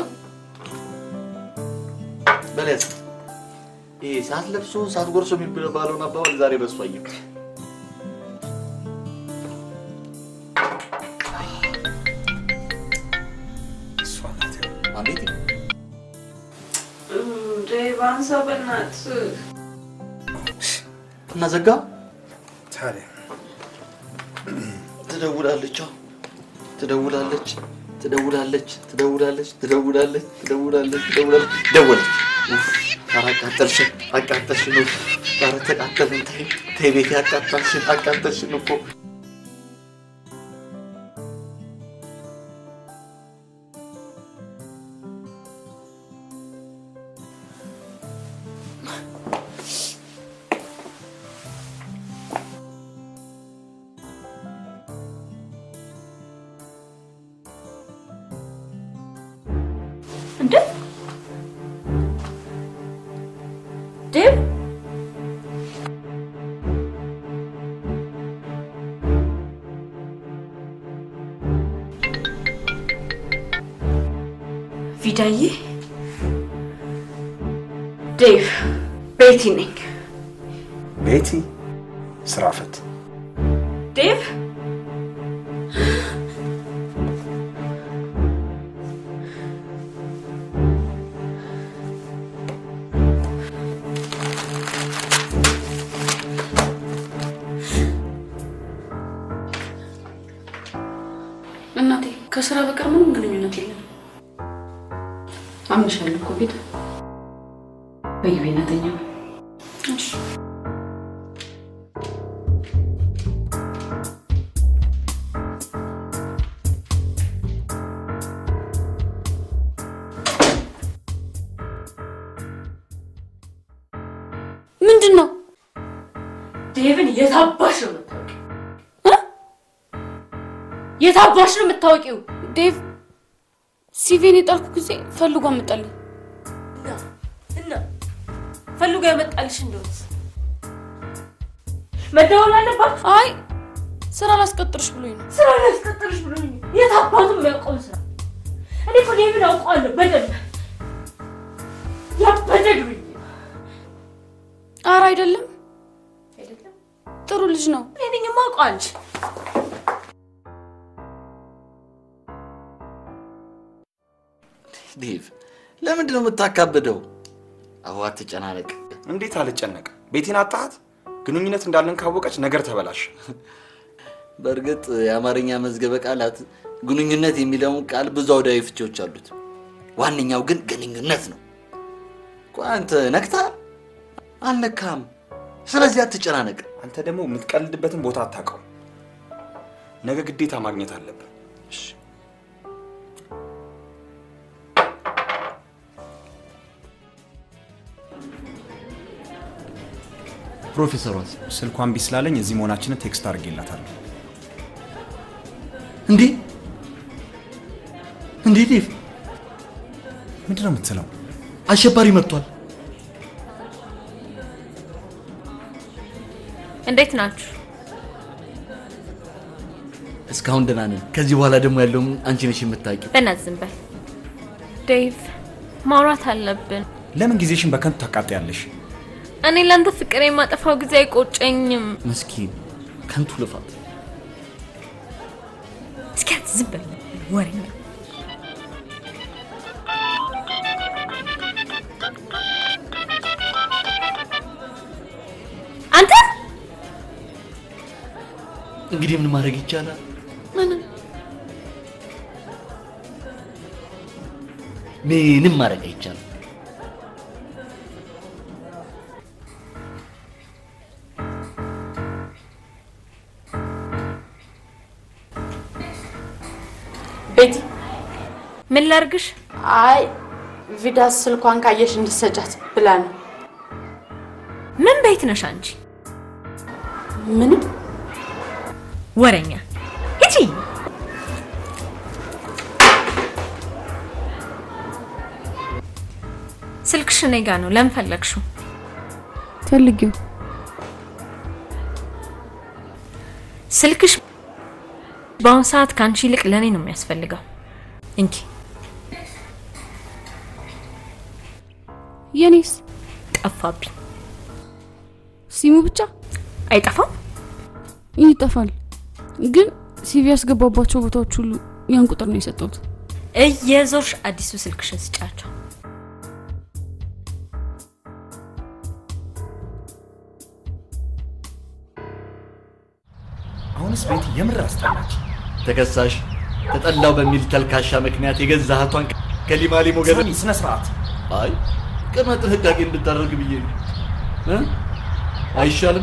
በለስ ይሄ ሳትለብሶ ሳትጎርሶ የሚባለውን አባባል ዛሬ በሱ አየሁ። አቤት ባንሳ በእናትህ እና ዘጋ ታዲያ ትደውላለች፣ አዎ፣ ትደውላለች፣ ትደውላለች፣ ትደውላለች፣ ትደውላለች፣ ትደውላለች፣ ትደውላለች፣ ደወለች። ኡፍ፣ ኧረ አቃጠልሽን፣ አቃጠልሽን፣ ኡፍ፣ ኧረ ተቃጠልን፣ ተይ፣ ተይ ቤቴ፣ አቃጠልሽን፣ አቃጠልሽን እኮ እንዴ ዴቭ ቪዳዬ ዴቭ ቤቲ ነኝ። ቤቲ ስራ ፈት ዴቭ እናቴ ከስራ በቀር ምንም ግንኙነት የለም። አምንሻለሁ እኮ ቤት በየቤነተኛ እሺ ምንድን ነው? ዴቭን የታባሽ ነው የምታውቂው? እ? የታባሽ ነው የምታውቂው? ዴቭ ሲቪን የጣልኩ ጊዜ ፈልጎ አመጣልኝ። እና ፈልጎ ያመጣልሽ እንደሆነ መደወል አለባችሁ። አይ ስራ ላስቀጥርሽ ብሎኝ ነው። ስራ ላስቀጥርሽ ብሎኝ ነው። የት አባቱ የሚያውቀውን ስራ እኔ እኮ ዴቪን አውቀዋለሁ በደንብ ያበደ ዱርዬ ኧረ አይደለም፣ ጥሩ ልጅ ነው። እኔ ነኝ የማውቀው አንቺ ዴቭ ለምንድን ነው የምታካብደው? አዎ አትጨናነቅ። እንዴት አልጨነቅ? ቤቴን አጣሃት? ግንኙነት እንዳለን ካወቀች ነገር ተበላሽ። በእርግጥ የአማርኛ መዝገበ ቃላት ግንኙነት የሚለውን ቃል ብዙ አውዳዊ ፍቺዎች አሉት። ዋነኛው ግን ግንኙነት ነው። ቆይ አንተ ነክተሃል? አልነካም። ስለዚህ አትጨናነቅ። አንተ ደግሞ የምትቀልድበትን ቦታ አታውቀው። ነገ ግዴታ ማግኘት አለብህ። ፕሮፌሰሯስ ስልኳን ቢስላለኝ እዚህ መሆናችንን ቴክስት አድርጌላታለሁ። እንዴ እንዴ ዴቭ ምንድን ነው የምትለው? አሸባሪ መጥቷል። እንዴት ናችሁ? እስካሁን ደህና ነን። ከዚህ በኋላ ደግሞ ያለውን አንቺ ነሽ የምታውቂው። በእናትህ ዝም በል ዴቭ፣ ማውራት አለብን። ለምን ጊዜሽን በከንቱ ታቃጥያለሽ? እኔ ለአንተ ፍቅር የማጠፋው ጊዜ አይቆጨኝም። ምስኪን ከንቱ ልፋት። እስኪ አንተ ዝም በል ወሬኛ። አንተ እንግዲህ ምን ማድረግ ይቻላል? ምንም ምንም ማድረግ አይቻልም። ቤቲ ምን ላርግሽ? አይ ቪዳስ ስልኳን ካየሽ እንድትሰጫት ብላ ነው። ምን ቤት ነሽ አንቺ? ምንም ወረኛ ሂጂ። ስልክሽ እኔ ጋ ነው። ለምን ፈለግሽው? ፈልጊው ስልክሽ በአሁን ሰዓት ከአንቺ ይልቅ ለእኔ ነው የሚያስፈልገው። እንኪ የኔስ ጠፋብኝ። ሲሙ ብቻ አይጠፋም? ይጠፋል። ግን ሲቪ ያስገባባቸው ቦታዎች ሁሉ ያን ቁጥር ነው የሰጠሁት። እየዞርሽ አዲሱ ስልክሽን ስጫቸው። አሁንስ ቤት የምር አስጠላች። ተከሳሽ ተጠላው በሚል ተልካሻ ምክንያት የገዛ እህቷን ከሊማሊሞ ገበ ሳሚ፣ ስነ ስርዓት። አይ ቅድመ ጥንቃቄ እንድታደርግ ብዬ ነው እ? አይሻልም?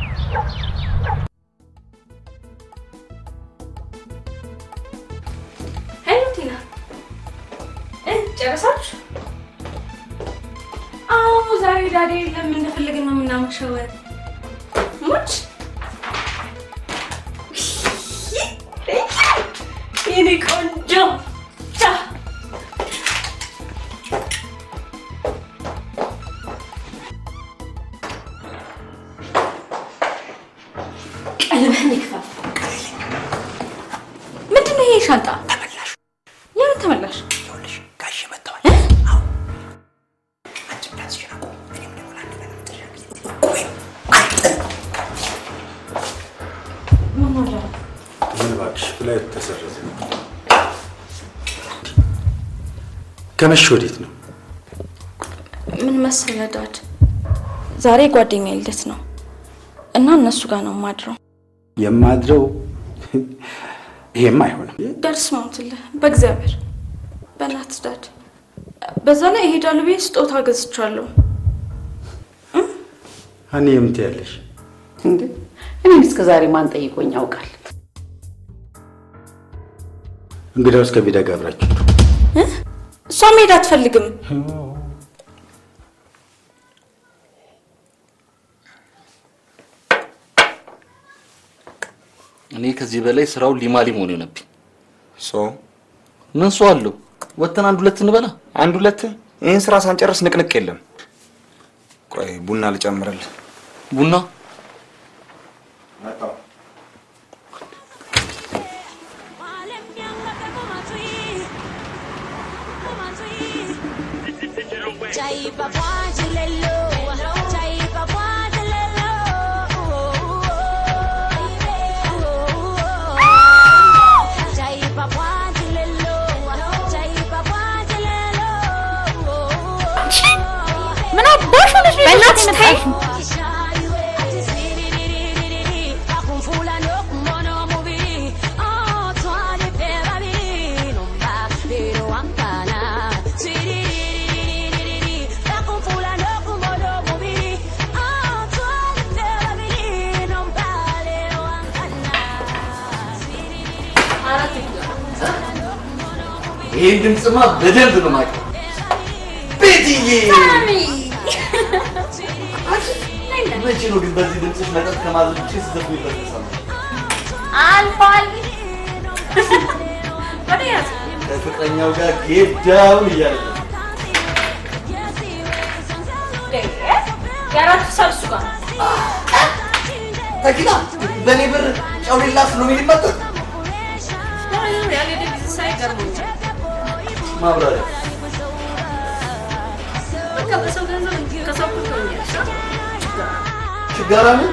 ሄሎ ቲና፣ እ ጨረሳችሁ? አዎ ዛሬ ዳዴ የለም። እንደፈለግን ነው የምናመሸው። ሙች የኔ ቆንጆ ቻ ቀልብህን ይክፈል። ምንድን ነው ይሄ ሻንጣ? ተመላሽ። የምን ተመላሽ? ይኸውልሽ ጋሼ መጥተዋል። አንቺም ዳንስሽን አቁም። ፍላይት ተሰረዘ። ከመቼ ወዴት ነው? ምን መሰለህ ዳድ፣ ዛሬ ጓደኛ ልደት ነው እና እነሱ ጋር ነው የማድረው። የማድረው ይሄም አይሆንም። ዳድ ስማምትልህ፣ በእግዚአብሔር በእናትህ ዳድ። በዛ ላይ እሄዳለሁ ብዬ ስጦታ ገዝቻለሁ። እኔ የምት ያለሽ እንዴ እኔን እስከ ዛሬ ማን ጠይቆኝ ያውቃል? እንግዲያውስ ከቪዳ ጋር አብራችሁ ሂዱ። እሷ መሄድ አትፈልግም። እኔ ከዚህ በላይ ስራው ሊማ ሊም ሆነ የሆነብኝ። ሶ ምን ሰው አለው? ወተን አንድ ሁለት እንበላ። አንድ ሁለት ይህን ስራ ሳንጨርስ ንቅንቅ የለም። ቆይ ቡና ልጨምርልህ። ቡና ምን አባሽ ሆነሽ ነው? በእናትሽ ተይ። ይሄን ድምፅማ በደንብ ነው የማውቀው። ቤትዬ መቼ ነው ግን በዚህ ድምፅሽ መጠጥ ከማዘዝ ውጭ ስትዘፍኝ ይበጠሳል? አልፏል። ወደ ያዝ ከፍቅረኛው ጋር ጌት ዳውን እያለ ነው። የአራቱ ሰው እሱ ጋር ነው። ተኪላ በእኔ ብር ጨው ሌላት ሎሚ ሊመጠጥ ያልሄደ ጊዜ ሳይ ገርሞኛል። ማብራሪያ በቃ በሰው ገንዘብ ከሰው እኩል ትሆኛለሽ። ችጋራ ምን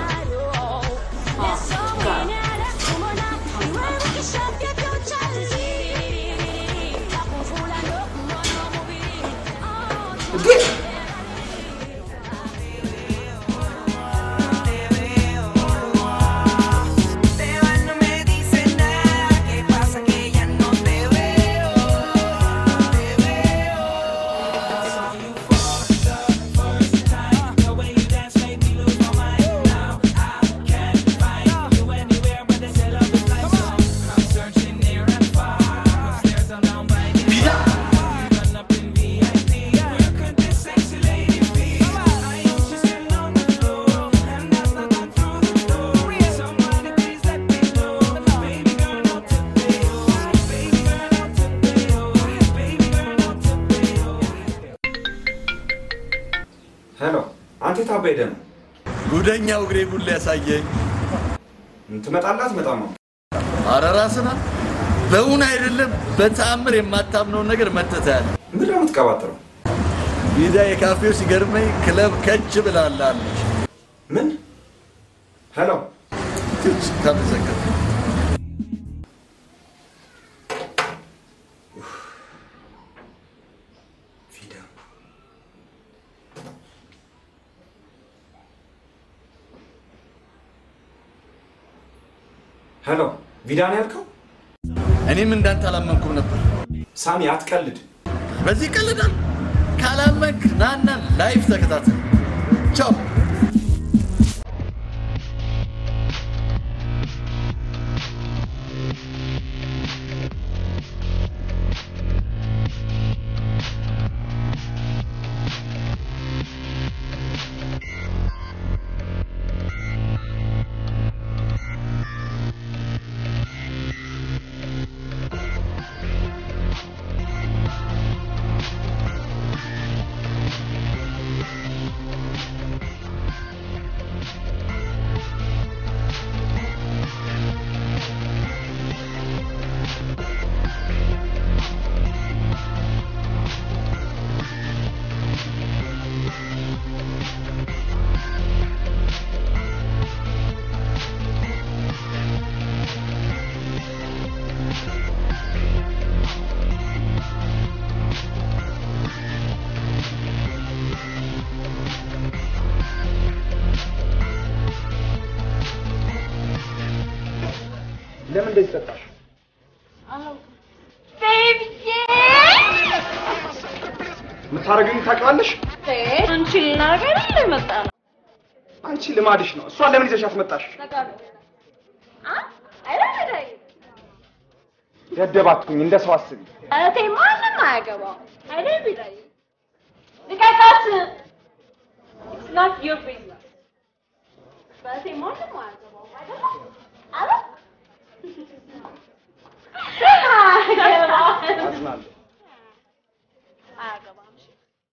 ሄሎ፣ አንተ የት አባይ ሄደህ ነው? ጉደኛው እግሬ ቡላ ያሳየኝ። ትመጣለህ አትመጣም ነው? ኧረ ራስህ ና። በእውን አይደለም በተአምር የማታምነውን ነገር መተህ ታያለህ። ምንድን ነው የምትቀባጥረው? ቪዳ የካፌው ሲገርመኝ ክለብ ከች ብላለች። ምን? ሄሎ ተመሰገን ሄሎ ቪዳ ነው ያልከው? እኔም እንዳንተ አላመንኩም ነበር። ሳሚ አትቀልድ። በዚህ ቀልዳል። ካላመንክ ናና ላይፍ ተከታተል። ቻው። እንደዚህ ጠጣሽ? የምታደርጊውን ታውቂዋለሽ? አንቺ ልናገር እንደመጣ ነው። አንቺ ልማድሽ ነው። እሷን ለምን ይዘሻት መጣሽ? ደደብ አትሁኝ፣ እንደ ሰው አስቢ። እህቴ ማንም አያገባው አይደል ቢላይ ልቀቃት። It's not your business. በእህቴ ማንም አያገባው አይደል? አረ አያገባም። አዝናለሁ። አያገባም። እሺ።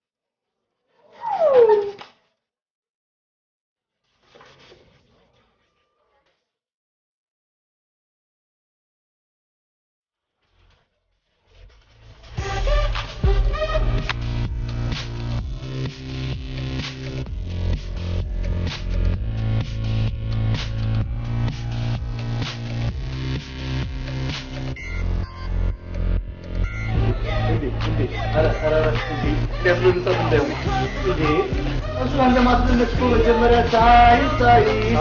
እሷን ለማስደነቅ እኮ መጀመሪያ ታይ ታይ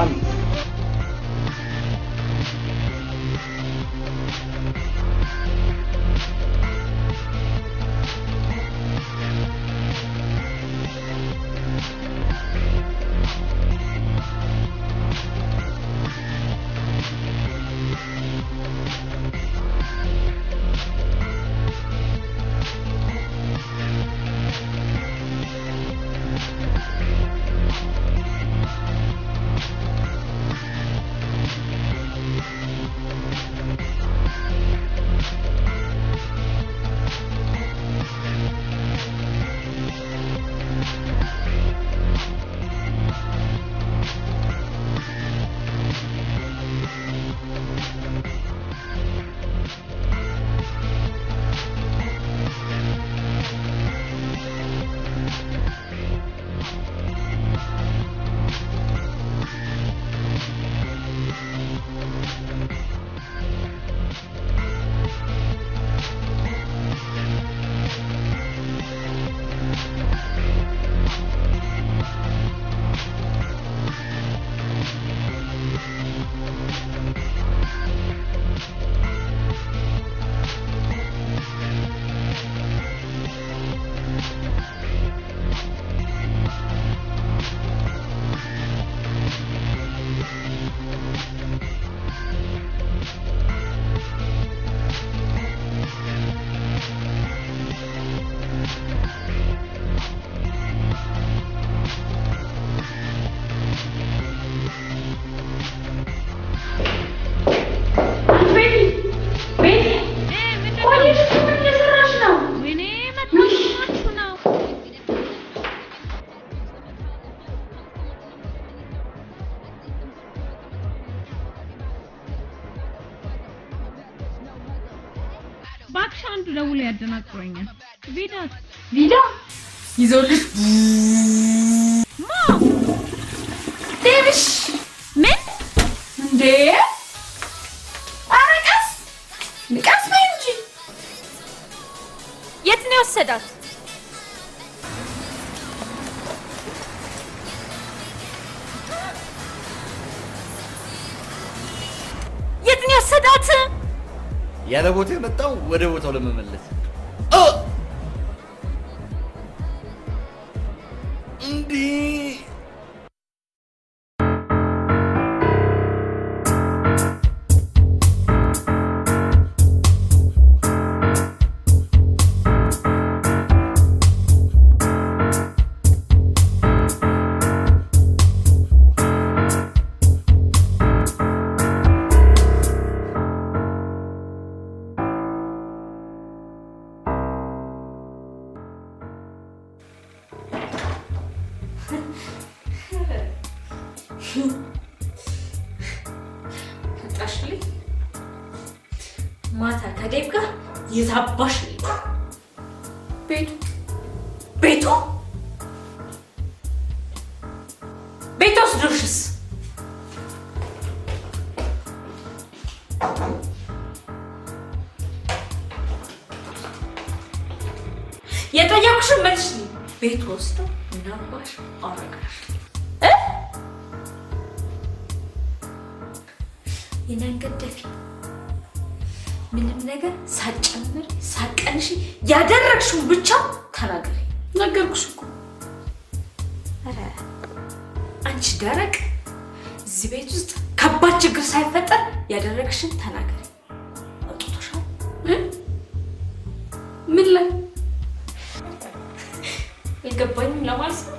እባክሽ አንዱ ደውሎ ያደናቅሮኛል። ቪዳ ቪዳ ይዞልሽ ማ ዴቪሽ ምን እንዴ? ኧረ ቀስ ቀስ በይ እንጂ የት ነው የወሰዳት? የት ነው የወሰዳት? ያለ ቦታ የመጣው ወደ ቦታው ለመመለስ እንዲህ መጣሽልኝ? ማታ ከዴብ ጋር የታባሽ ነው ቤቱ ቤቱ ቤት ወስዶሽስ የጠየኩሽን መልሽልኝ። ቤት ወስዶ ምናባሽ አረጋሽ እ የናንገደፊ ምንም ነገር ሳጨምር ሳቀንሽ ያደረግሽው ብቻ ተናገሪ። ነገርኩሽ እኮ ኧረ አንቺ ደረቅ፣ እዚህ ቤት ውስጥ ከባድ ችግር ሳይፈጠር ያደረግሽን ተናገሪ። አውጥቶሻል? ምን ላይ አልገባኝም ለማለት ነው።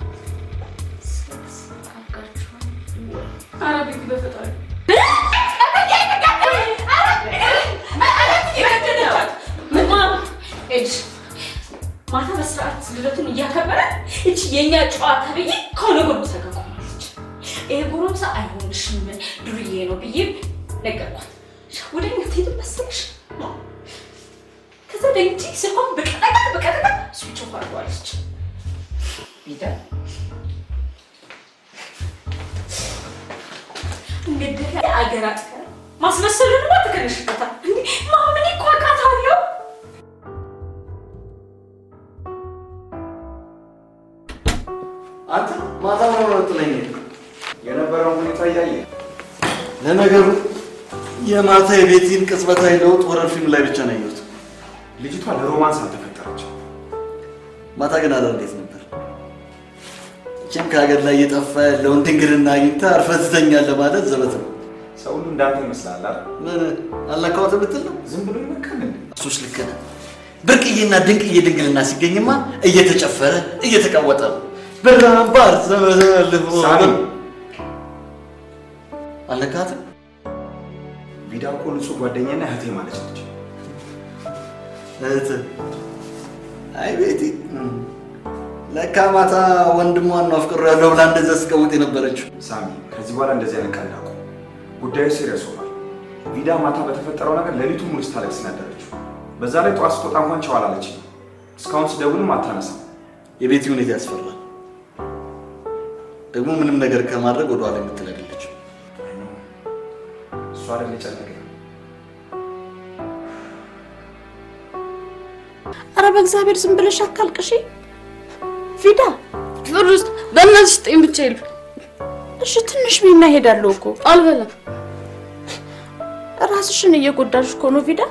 ሴክስ አድርጋችኋል ወይ? ኧረ ቤቲ በፈጣሪ ማታ በስርዓት ልደቱን እያከበረ እች የእኛ ጨዋታ ብዬ ከሆነ ጎረምሳ ጋር ቆማለች። ይሄ ጎረምሳ አይሆንሽም ዱርዬ ነው ብዬ ነገርኳት። ወደኛ ትሄድ መሰለሽ? ከዛ ደንጂ ስልኳን በቀጠቀ በቀጠቀ ስዊች ኦፍ አድርገዋለች። ቢዳ እንግዲህ አገር አጥፈ ማስመሰሉንማ ትከነሽበታል። እንዴ ማምን እኮ አውቃታለሁ። አንተ ማታ ምን ሆነ ጥለኝ የነበረውን ሁኔታ እያየ ለነገሩ የማታ የቤቲን ቅጽበታዊ ለውጥ ወረር ፊልም ላይ ብቻ ነው ያየሁት። ልጅቷ ለሮማንስ አልተፈጠረችም። ማታ ግን አዳር እንዴት ነበር? እችም ከሀገር ላይ እየጠፋ ያለውን ድንግልና አግኝታ አርፈህ ትተኛለህ ማለት ዘበት ነው። ሰው ሁሉ እንዳንተ ይመስላል አይደል? ምን አልነካሁት ብትል ነው? ዝም ብሎ ይመካል እንዴ? እሱስ ልክ ነህ። ብርቅዬና ድንቅዬ ድንግልና ሲገኝማ እየተጨፈረ እየተቀወጠ ነው። በራምባር ዘመዘልፎ ሳሚ አልነካትም። ቪዳ እኮ ንጹህ ጓደኛና እህቴ ማለት ነች። እህት አይ ቤቲ ለካ ማታ ወንድሟን ነው አፍቅሮ ያለው ብላ እንደዛ ስቀውጥ የነበረችው። ሳሚ ከዚህ በኋላ እንደዚህ አይነት ቀልድ አቁም። ጉዳዩ ሲሪየስ ሆኗል። ቪዳ ማታ በተፈጠረው ነገር ሌሊቱን ሙሉ ስታለቅስ ነው ያደረችው። በዛ ላይ ጠዋት ስትወጣ እንኳን ቻው አላለችኝም። እስካሁን ስደውልም አታነሳም። የቤቲ ሁኔታ ያስፈራል። ደግሞ ምንም ነገር ከማድረግ ወደኋላ የምትል አይደለችም። እሷ አይደል የጨነቀኝ። ኧረ በእግዚአብሔር ዝም ብለሽ አታልቅሺ ፊዳ። ፍር ውስጥ በእናትሽ ስጠኝ ብቻ ይሉ እሺ ትንሽ ቢና እሄዳለሁ እኮ አልበላም። ራስሽን እየጎዳሽ እኮ ነው ፊዳ።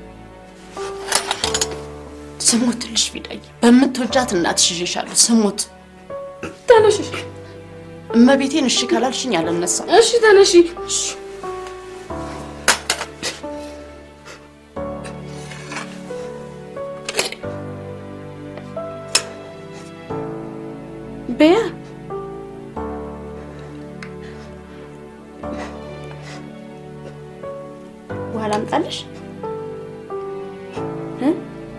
ስሙትልሽ ፊዳዬ፣ በምትወጃት እናትሽ ይዤሻለሁ። ስሙት። ተነሽ። እመቤቴን እሺ ካላልሽኝ አልነሳም። እሺ ተነሺ። በያ ውሃ ላምጣልሽ? እ?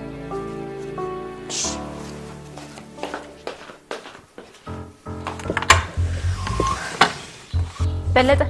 በለጠ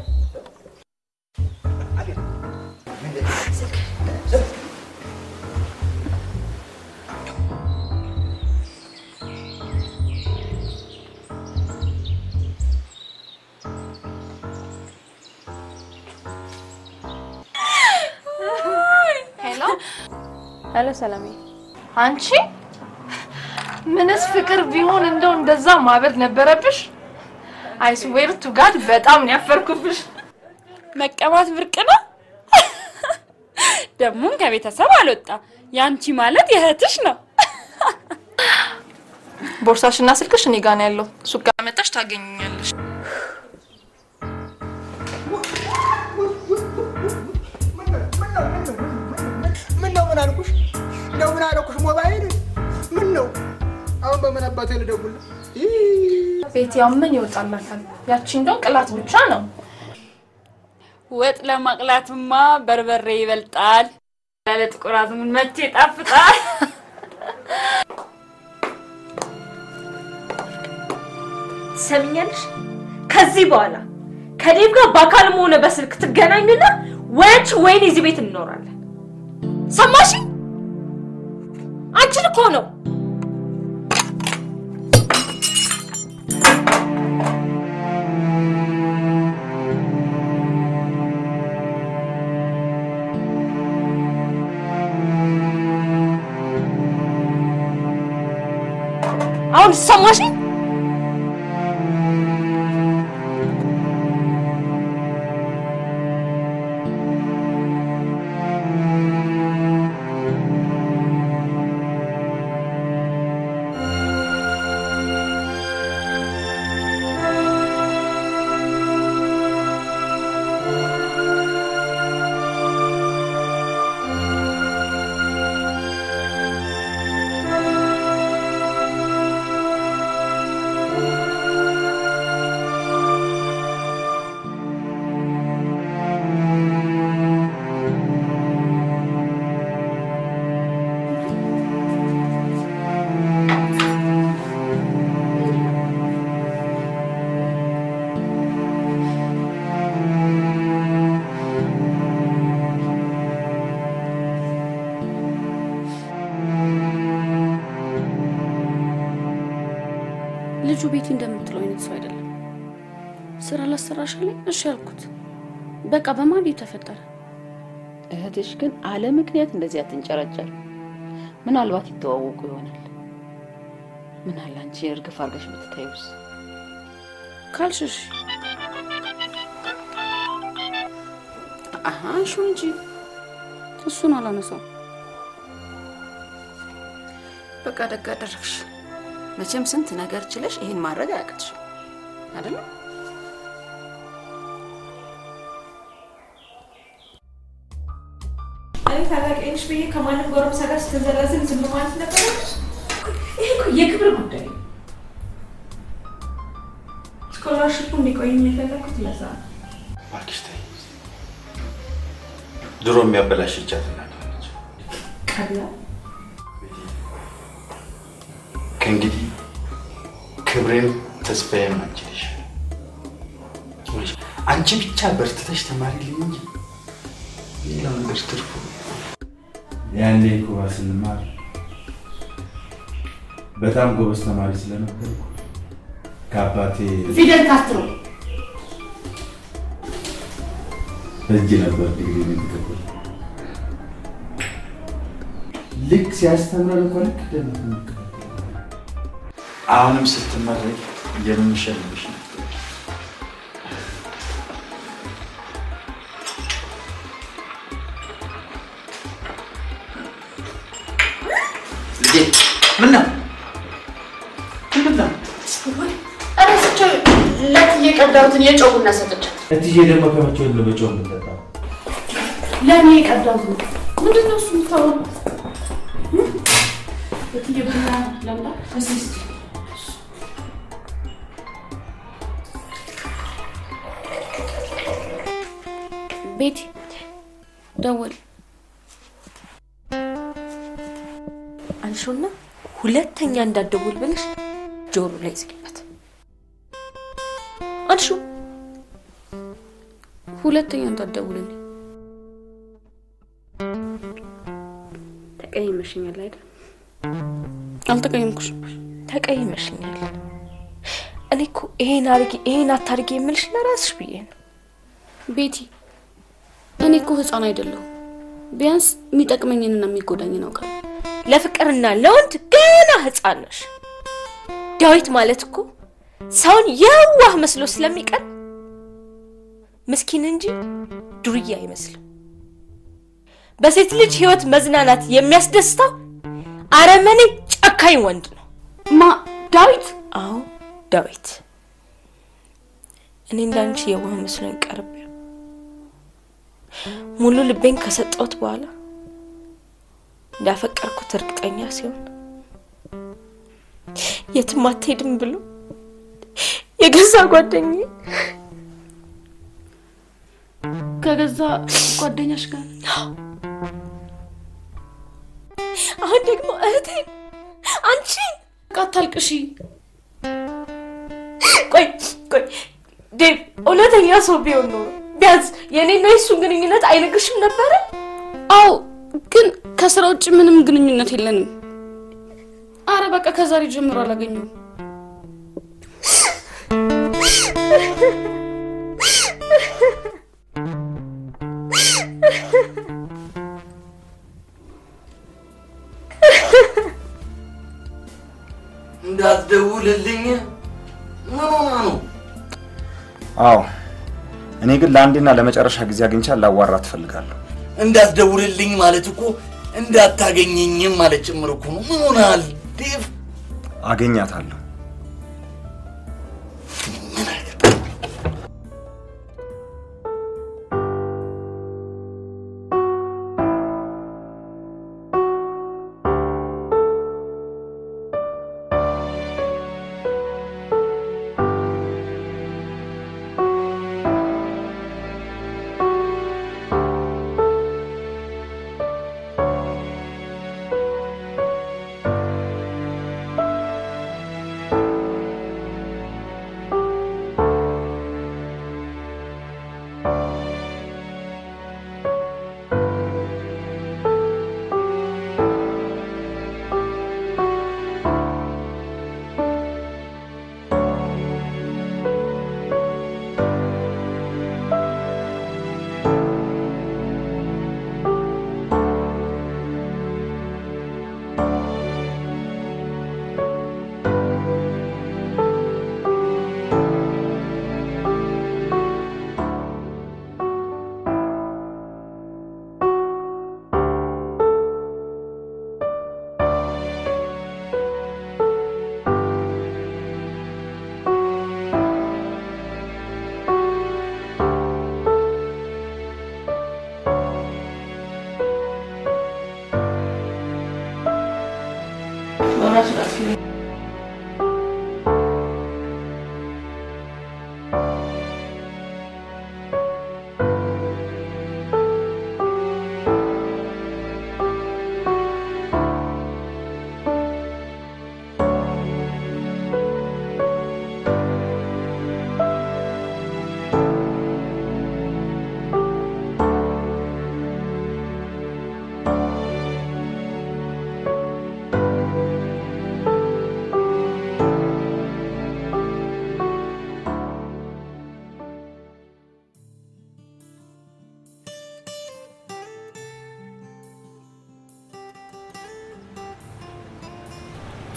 ሄሎ ሄሎ፣ ሰላሜ አንቺ ምንስ ፍቅር ቢሆን እንደው እንደዛ ማበድ ነበረብሽ። አይስዌር ቱ ጋድ በጣም ነው ያፈርኩብሽ። መቀባት ብርቅ ነው። ደግሞም ከቤተሰብ አልወጣ። ያንቺ ማለት የእህትሽ ነው። ቦርሳሽና ስልክሽ እኔ ጋር ነው ያለው። ሱቅ ጋር መጣሽ ታገኘኛለሽ። ምን ነው ምን አልኩሽ? እንደው ምን አልኩሽ? ሞባይል ምን ነው አሁን በምን አባቴ ልደውል? ቤት ያው ምን ይወጣላታል? ያቺ እንደው ቅላት ብቻ ነው። ወጥ ለማቅላትማ በርበሬ ይበልጣል። ያለ ጥቁር አዝሙድ መቼ ይጣፍጣል። ትሰሚኛለሽ? ከዚህ በኋላ ከዴቭ ጋር በአካልም ሆነ በስልክ ትገናኙና ወንች ወይን እዚህ ቤት እንኖራለን። ሰማሽ? አንቺን እኮ ነው። አሁን ሰማሽ? ልጁ ቤቲ እንደምትለው አይነት ሰው አይደለም። ስራ ላሰራሽ ላይ እሺ ያልኩት በቃ በማን የተፈጠረ እህትሽ ግን አለ ምክንያት እንደዚህ አትንጨረጨር። ምናልባት ይተዋወቁ ይሆናል። ምን አለ አንቺ እርግፍ አድርገሽ ብትታዩስ? ካልሽሽ አሀ እሹ እንጂ እሱን አላነሳው። በቃ ደግ አደረግሽ። መቼም ስንት ነገር ችለሽ ይሄን ማድረግ አያቅትሽም አይደለም? እኔ ታላቅ ነሽ ብዬ ከማንም ጎረምሳ ጋር ስትንዘላዝል ዝም ማለት ነበረ? ይሄ እኮ የክብር ጉዳይ ነው። ስኮላርሽፑ እንዲቆይም የፈለኩት ለዛ ነው። እባክሽ ተይ። ድሮ የሚያበላሽቻት እናት ነች። ቀላል ከእንግዲህ ክብሬም ተስፋዬም አንቺ ነሽ። አንቺ ብቻ በርትተሽ ተማሪልኝ እንጂ ሌላው ነገር ትርፉ ያኔ ኩባ ስንማር በጣም ጎበዝ ተማሪ ስለነበርኩ ከአባቴ ፊደል ካስትሮ እጅ ነበር ዲግሪ የተቀበል ልክ ሲያስተምረን እኮ ልክ ደሞ አሁንም ስትመረቅ የምንሸልምሽ ነበር። ልጄ ምን ነው ምንድን ነው? እረስቸው ለት የቀዳሁትን የጨው ቡና ሰጥቻት እትዬ ደግሞ ከመቼ ወዲህ ነው በጨው የምንጠጣው? ለእኔ የቀዳሁት ነው። ምንድን ነው እሱ የምታወራው? እትዬ ቡና ላምጣ? እስኪ እስኪ ቤቲ ደወል አንሺውና ሁለተኛ እንዳትደውል ብለሽ ጆሮ ላይ ዝጊበት። አንሺው። ሁለተኛ እንዳትደውልልኝ። ተቀይመሽኛል አይደል? አልተቀየምኩሽም። ተቀይመሽኛል። እኔ እኮ ይሄን አድርጊ ይሄን አታድርጊ የምልሽ ለራስሽ ብዬ ነው። ቤቲ እኔ እኮ ህፃን አይደለሁም። ቢያንስ የሚጠቅመኝንና የሚጎዳኝን አውቃለሁ። ለፍቅርና ለወንድ ገና ህፃን ነሽ። ዳዊት ማለት እኮ ሰውን የዋህ መስሎ ስለሚቀር ምስኪን እንጂ ዱርዬ አይመስልም። በሴት ልጅ ህይወት መዝናናት የሚያስደስተው አረመኔ ጨካኝ ወንድ ነው። ማ ዳዊት? አዎ ዳዊት። እኔ እንዳንቺ የዋህ መስሎኝ ቀርቤ ሙሉ ልቤን ከሰጠሁት በኋላ እንዳፈቀርኩት እርግጠኛ ሲሆን የትም አትሄድም ብሎ የገዛ ጓደኛዬ ከገዛ ጓደኛሽ ጋር አሁን ደግሞ እህቴ አንቺ አታልቅሺ። ቆይ ቆይ ዴቭ እውነተኛ ሰው ቢሆን ኖሮ ቢያንስ የእኔና የሱን ግንኙነት አይነግርሽም ነበረ? አዎ፣ ግን ከስራ ውጭ ምንም ግንኙነት የለንም። አረ በቃ ከዛሬ ጀምሮ አላገኘውም። እንዳትደውልልኝ ምን ሆና ነው? አዎ እኔ ግን ለአንዴና ለመጨረሻ ጊዜ አግኝቻ ላዋራት እፈልጋለሁ። እንዳትደውልልኝ ማለት እኮ እንዳታገኘኝም ማለት ጭምር እኮ ነው። ምን ሆናል ዴቭ? አገኛታለሁ።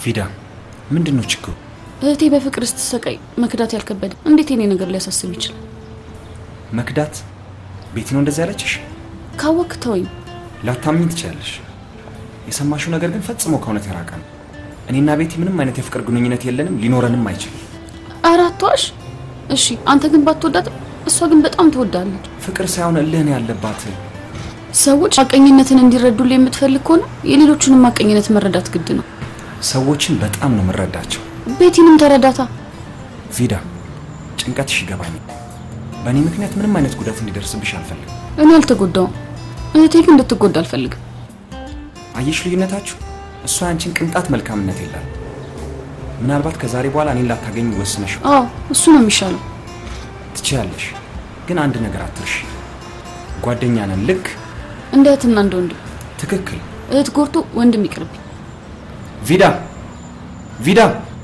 ፊዳ ምንድን ነው ችግሩ? እህቴ በፍቅር ስትሰቃይ መክዳት ያልከበደ እንዴት የኔ ነገር ሊያሳስብ ይችላል? መክዳት ቤቲ ነው እንደዚህ ያለችሽ? ካወክ ተወኝ። ላታምኝ ትችላለሽ። የሰማሽው ነገር ግን ፈጽሞ ከእውነት የራቀ ነው። እኔና ቤቲ ምንም አይነት የፍቅር ግንኙነት የለንም፣ ሊኖረንም አይችልም። ኧረ አትዋሽ። እሺ አንተ ግን ባትወዳት፣ እሷ ግን በጣም ትወዳለች። ፍቅር ሳይሆን እልህ ነው ያለባት። ሰዎች ሐቀኝነትን እንዲረዱልህ የምትፈልግ ከሆነ የሌሎቹንም ሐቀኝነት መረዳት ግድ ነው። ሰዎችን በጣም ነው የምረዳቸው። ቤቲንም ተረዳታ። ቪዳ፣ ጭንቀትሽ ይገባኛል። በእኔ ምክንያት ምንም አይነት ጉዳት እንዲደርስብሽ አልፈልግም። እኔ አልተጎዳውም፣ እህቴ ግን እንድትጎዳ አልፈልግም። አየሽ ልዩነታችሁ? እሷ ያንቺን ቅንጣት መልካምነት የለም። ምናልባት ከዛሬ በኋላ እኔን ላታገኝ ወስነሽ አዎ እሱ ነው የሚሻለው። ትችያለሽ፣ ግን አንድ ነገር አትርሺ። ጓደኛ ነን። ልክ እንደ እህትና እንደ ወንድም። ትክክል። እህት ጎርቶ ወንድም ይቅርብኝ። ቪዳ ቪዳ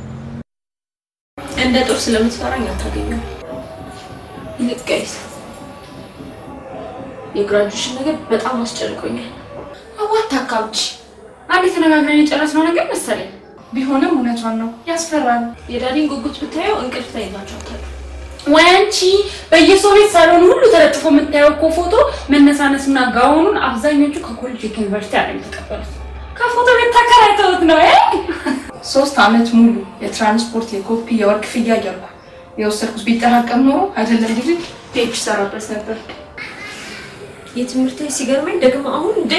እንደ ጦር ስለምትፈራኝ አታገኘው። ይልቅ ጋይስ የግራጁዌሽን ነገር በጣም አስጨንቆኛል። አዋት አካብች አንድ የተነጋግረን የጨረስነው ነገር መሰለኝ። ቢሆንም እውነቷን ነው፣ ያስፈራል። የዳዲን ጉጉት ብታየው እንቅልፍ ተይዛቸዋታል። ወይ አንቺ በየሰው ቤት ሳሎን ሁሉ ተለጥፎ የምታየው እኮ ፎቶ መነሳነስና ጋውኑን አብዛኞቹ ከኮሌጅ ከዩኒቨርሲቲ አለ የተቀበሉት። ከፎቶ ቤት ተከራይተውት ነው እ ሶስት አመት ሙሉ የትራንስፖርት የኮፒ የወርቅ ክፍያ እያልኩ የወሰድኩት ቢጠራቀም ኖሮ አይደለም ልጅ ፔጅ ሰራበት ነበር። የትምህርት ሲገርመኝ ደግሞ አሁን እንዴ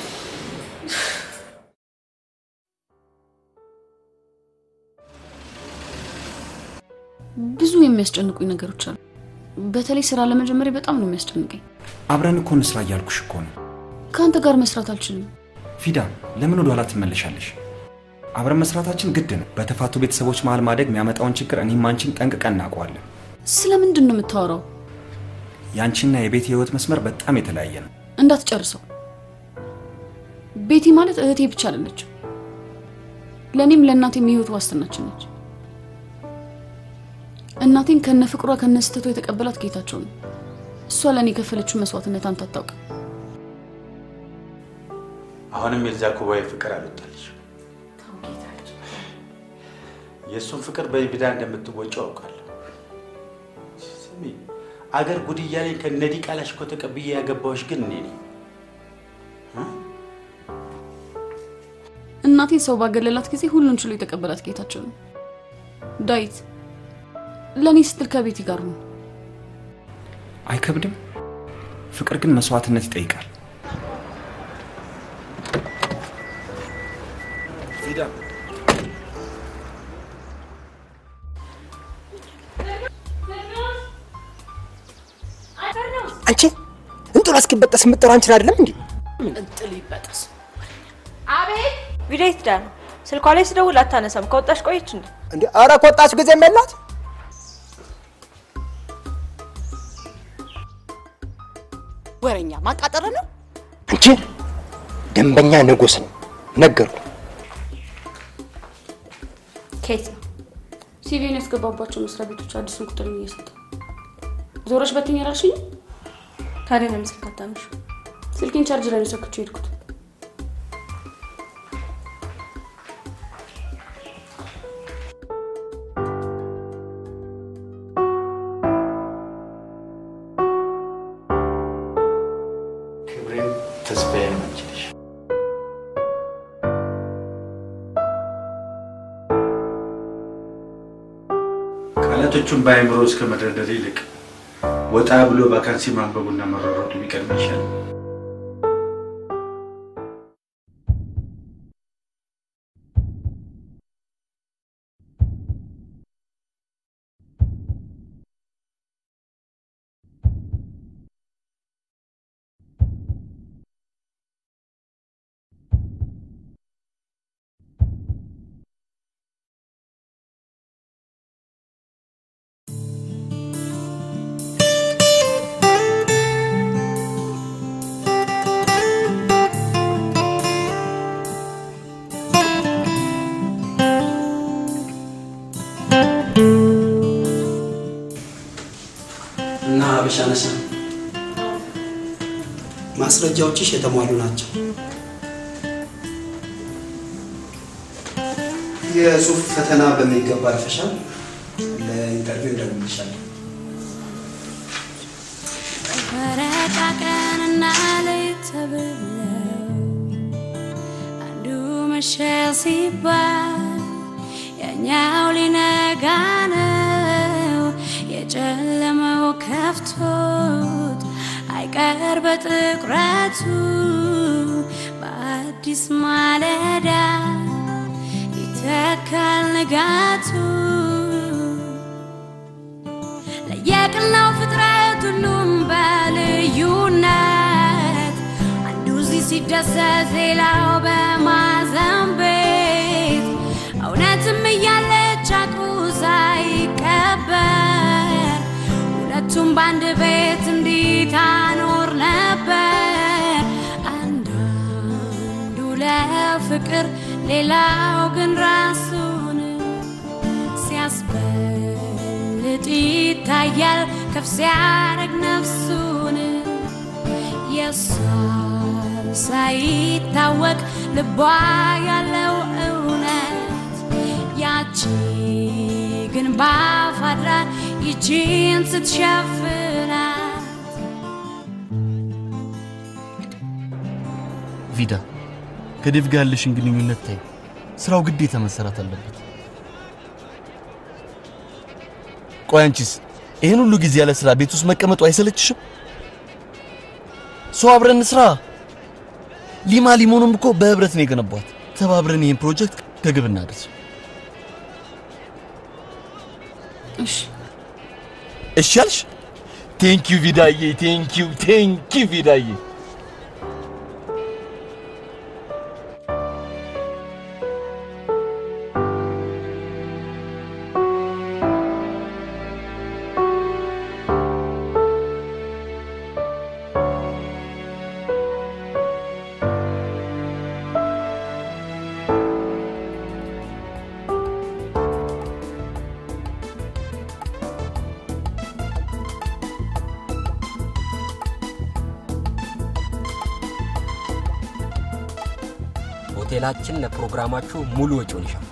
ብዙ የሚያስጨንቁኝ ነገሮች አሉ። በተለይ ስራ ለመጀመሪያ በጣም ነው የሚያስጨንቀኝ። አብረን እኮ እንስራ እያልኩሽ እኮ ነው። ከአንተ ጋር መስራት አልችልም። ፊዳ ለምን ወደ ኋላ ትመለሻለሽ? አብረን መስራታችን ግድ ነው። በተፋቱ ቤተሰቦች መሀል ማደግ የሚያመጣውን ችግር እኔም አንቺን ጠንቅቀን እናውቀዋለን። ስለምንድን ነው የምታወራው? የአንቺና የቤት የህይወት መስመር በጣም የተለያየ ነው። እንዳትጨርሰው። ቤቲ ማለት እህቴ ብቻ አይደለችም። ለእኔም ለእናቴም የህይወት ዋስትናችን ነች። እናቴን ከነ ፍቅሯ ከነ ስህተቷ የተቀበላት ጌታቸው ነው። እሷ ለእኔ የከፈለችው መስዋዕትነት አንተ አታውቅም። አሁንም የዛ ኩባዊ ፍቅር አልወጣልሽ። የእሱን ፍቅር በቪዳ እንደምትወጪው አውቃለሁ። ስሚ አገር ጉድ እያለኝ ከነዲ ቃላሽ እኮ ተቀብዬ ያገባዎች ግን እኔ ነኝ። እናቴን ሰው ባገለላት ጊዜ ሁሉን ችሎ የተቀበላት ጌታቸው ነው። ዳዊት ለእኔ ስትል ከቤቲ ጋር ነው። አይከብድም? ፍቅር ግን መስዋዕትነት ይጠይቃል። ፊዳ አንቺ እንጥሏ እስኪበጠስ የምጠራው አንቺን አይደለም እንዴ? እንጥል ይበጠስ። አቤት ቪዲዮ የት ነው? ስልኳ ላይ ስደውል አታነሳም። ከወጣሽ ቆየች እንዴ? እንዴ ኧረ ከወጣች ጊዜ የላት ወረኛ ማቃጠር ነው። አንቺ ደንበኛ ንጉስ ነው ነገርኩ። ከየት ነው? ሲቪን ያስገባባቸው መስሪያ ቤቶች አዲሱን ቁጥር እየሰጠ ዞረሽ በትኝ ያላልሽኝ? ታዲያ ለምን ስልክ አታነሺ? ስልኬን ቻርጅ ላይ ነው ሰክቼው የሄድኩት። ክብሬን ተስፋዬን አንቺ ነሽ። ቃላቶቹን በአእምሮ እስከ መደርደር ይልቅ ወጣ ብሎ ቫካንሲ ማንበቡና መሯሯጡ ቢቀድም ይሻላል። እና ሀበሻ ነሽ ማስረጃዎችሽ የተሟሉ ናቸው። የጽሁፍ ፈተና በሚገባ አልፈሻል። ለኢንተርቪው እንደምንሻለን። መረቃቀንና ሌት ተብለው አንዱ መሸ ሲባል ያኛው ሊነጋ ነው። የጨለመው ከፍቶት አይቀር በጥቁረቱ በአዲስ ማለዳ ይተካል ንጋቱ ለየቅናው ፍጥረት ሁሉም በልዩነት አንዱ እዚህ ሲደሰት ሌላው በማዘን ቤት እውነትም እያለች አቁ ሳይቀበር ሁለቱም በአንድ ቤት እንዲህ ታኖር ነበር። አንዳንዱ ለፍቅር ሌላው ግን ራሱን ሲያስበልጥ ይታያል ከፍ ሲያደርግ ነፍሱን የሷን ሳይታወቅ ልቧ ያለው እውነት ያቺ ግን ባፍ አድራ ይቺን ስትሸፍናት ቪዳ ከዴቭ ጋር ያለሽን ግንኙነት ታይ። ስራው ግዴታ መሰራት አለበት። ቆይ አንቺስ ይህን ሁሉ ጊዜ ያለ ስራ ቤት ውስጥ መቀመጡ አይሰለችሽም? ሰው አብረን ስራ። ሊማ ሊሞንም እኮ በህብረት ነው የገነቧት። ተባብረን ይህን ፕሮጀክት ከግብ እናድርስ። እሺ እሺ አልሽ? ቴንኪዩ ቪዳዬ፣ ቴንኪዩ ቴንኪዩ ቪዳዬ። ሆቴላችን ለፕሮግራማችሁ ሙሉ ወጪውን ይሸፍናል።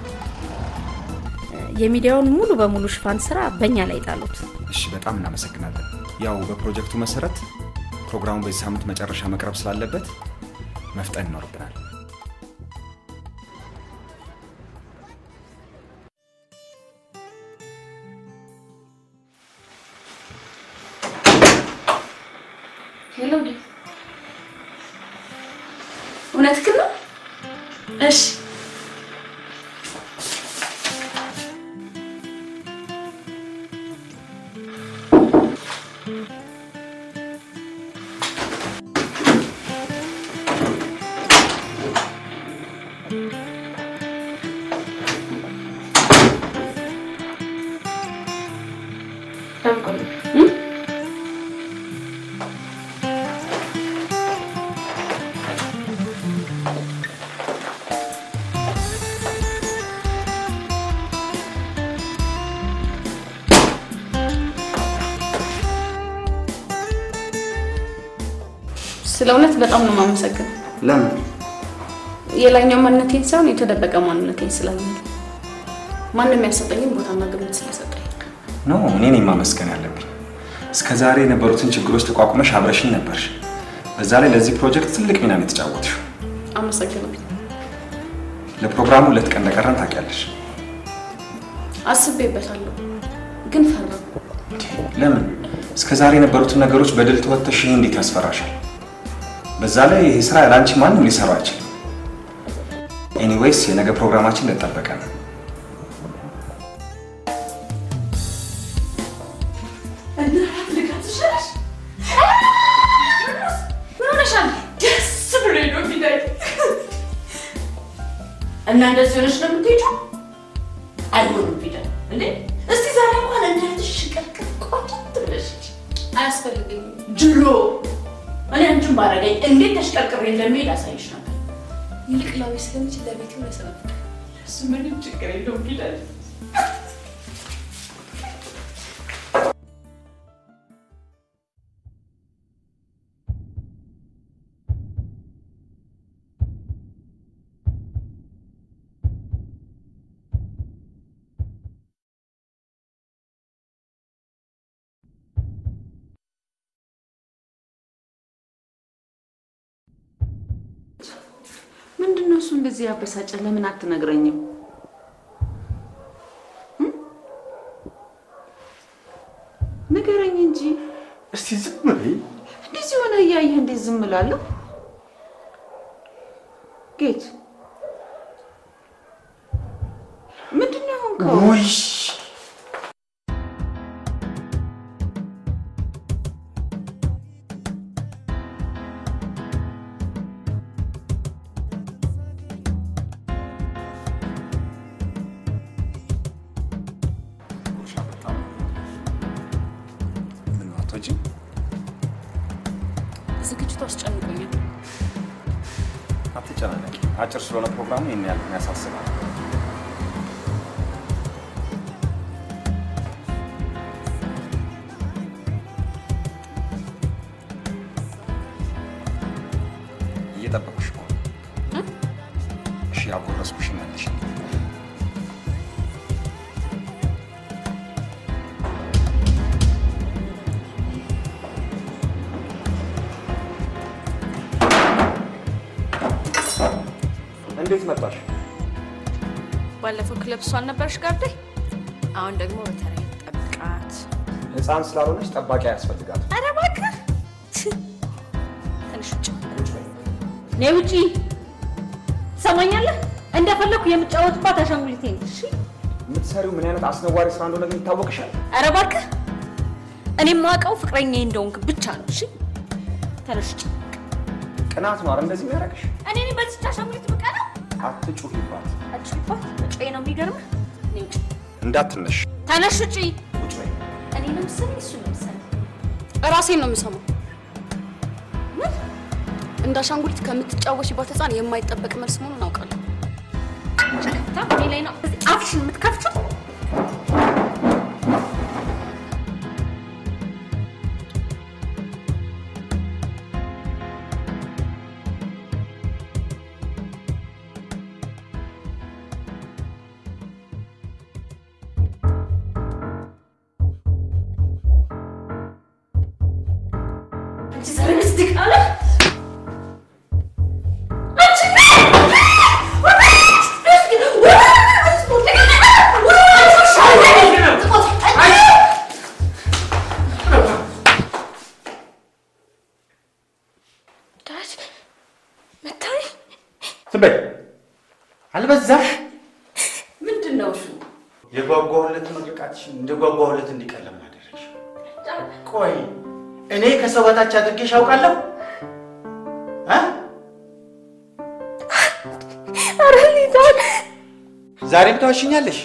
የሚዲያውን ሙሉ በሙሉ ሽፋን ስራ በእኛ ላይ ጣሉት። እሺ፣ በጣም እናመሰግናለን። ያው በፕሮጀክቱ መሰረት ፕሮግራሙ በዚህ ሳምንት መጨረሻ መቅረብ ስላለበት መፍጠን ይኖርብናል። ሄሎ ዴቭ፣ እውነትህን ነው? እሺ ስለ እውነት በጣም ነው የማመሰግነው። ለምን? የላይኛው ማንነቴን ሳይሆን የተደበቀ ማንነቴን ስላየኝ ማንም ያልሰጠኝም ቦታና ግምት ስለሰጠኝ ኖ እኔ ነኝ ማመስገን ያለብኝ። እስከ ዛሬ የነበሩትን ችግሮች ተቋቁመሽ አብረሽኝ ነበርሽ። በዛ ላይ ለዚህ ፕሮጀክት ትልቅ ሚና ነው የተጫወትሽው። አመሰግናለሁ። ለፕሮግራሙ ሁለት ቀን እንደቀረን ታውቂያለሽ። አስቤበታለሁ፣ ግን ፈራሁ። ለምን? እስከ ዛሬ የነበሩትን ነገሮች በድል ተወጥተሽ ይህ እንዴት ያስፈራሻል? በዛ ላይ ይህ ስራ ያለ አንቺ ማንም ሊሰራው አይችልም። ኤኒዌይስ የነገ ፕሮግራማችን እንደተጠበቀ ነው። እና እንደዚህ ሆነች ነው የምትሄጂው? አይሆንም ፊደል እንዴ! እስቲ ዛሬ እንኳን እንዳትሽ ሽቅርቅር ቆንጆ ብለሽ ሂጂ። አያስፈልገኝም። ድሮ እኔ አንቺን ባረገኝ እንዴት ተሽቀርቅሬ እንደሚሄድ አሳይሽ ነበር። ይልቅ ላዊ ስለሚችል ለቤቱ ለሰበት እሱ ምንም ችግር የለውም ፊደል ምንድን ነው እሱ እንደዚህ ያበሳጨ? ለምን አትነግረኝም? እም? ንገረኝ እንጂ። እስቲ ዝም በይ። እንደዚህ ሆነ እያየህ እንዴት ዝም እላለሁ? ጌት ምንድን ነው የሆንከው? ውይ ምን አትወጪም? ዝግጅቱ አስጨንቆኛል። አትጨናነቂ። አጭር ስለሆነ ፕሮግራሙ ይህን ያህል ያሳስባል። እየጠበቁሽ እኮ ነው። እሺ፣ ያጎረስኩሽ መልሽ። እንዴት መጣሽ? ባለፈው ክለብ እሷ አልነበረሽ ጋርዴ? አሁን ደግሞ በተለይ ጠብቃት። ህፃን ስላልሆነች ጠባቂ አያስፈልጋት። ኧረ እባክህ ትንሽ ውጭ ነይ ውጪ። ትሰማኛለህ? እንደፈለኩ የምጫወትባት አሻንጉሊቴ ነች። እሺ? የምትሰሪው ምን አይነት አስነዋሪ ስራ እንደሆነ ግን ይታወቅሻል። ኧረ እባክህ እኔ የማውቀው ፍቅረኛዬ እንደሆንክ ብቻ ነው። እሺ ተነሽ ውጭ። ቅናት ነው አይደል እንደዚህ የሚያደርግሽ? እኔ ነኝ በዚች አሻንጉሊት የምቀናው? አትጩሂባት፣ አጭባት መጮዬ ነው የሚገርምህ። ነይ ውጭ። እንዳትነሽ። ተነሽ ውጭ። ቁጭ በይ። እኔ ነው የምትሰማኝ? እሱ ነው የምትሰማኝ? ራሴን ነው የምሰማው። እንደ አሻንጉሊት ከምትጫወሽባት ህፃን የማይጠበቅ መልስ መሆኑን አውቃለሁ። ሸከታ እኔ ላይ ነው እዚህ አፍሽን የምትከፍችው? አንቺ ዘረግስ ድቃላ ዝም በይ። አልበዛም? ምንድን ነው እሱ? የጓጓሁለት ምርቃትሽን እንደ ጓጓሁለት እንዲቀለም አደረግሽ። ቆይ እኔ ከሰው በታች አድርጌሽ አውቃለሁ? እ? ኧረ ሊዛን ዛሬም ታዋሽኛለሽ?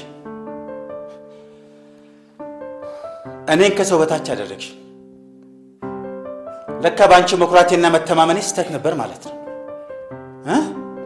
እኔን ከሰው በታች አደረግሽ። ለካ በአንቺ መኩራቴና መተማመኔ ስህተት ነበር ማለት ነው እ?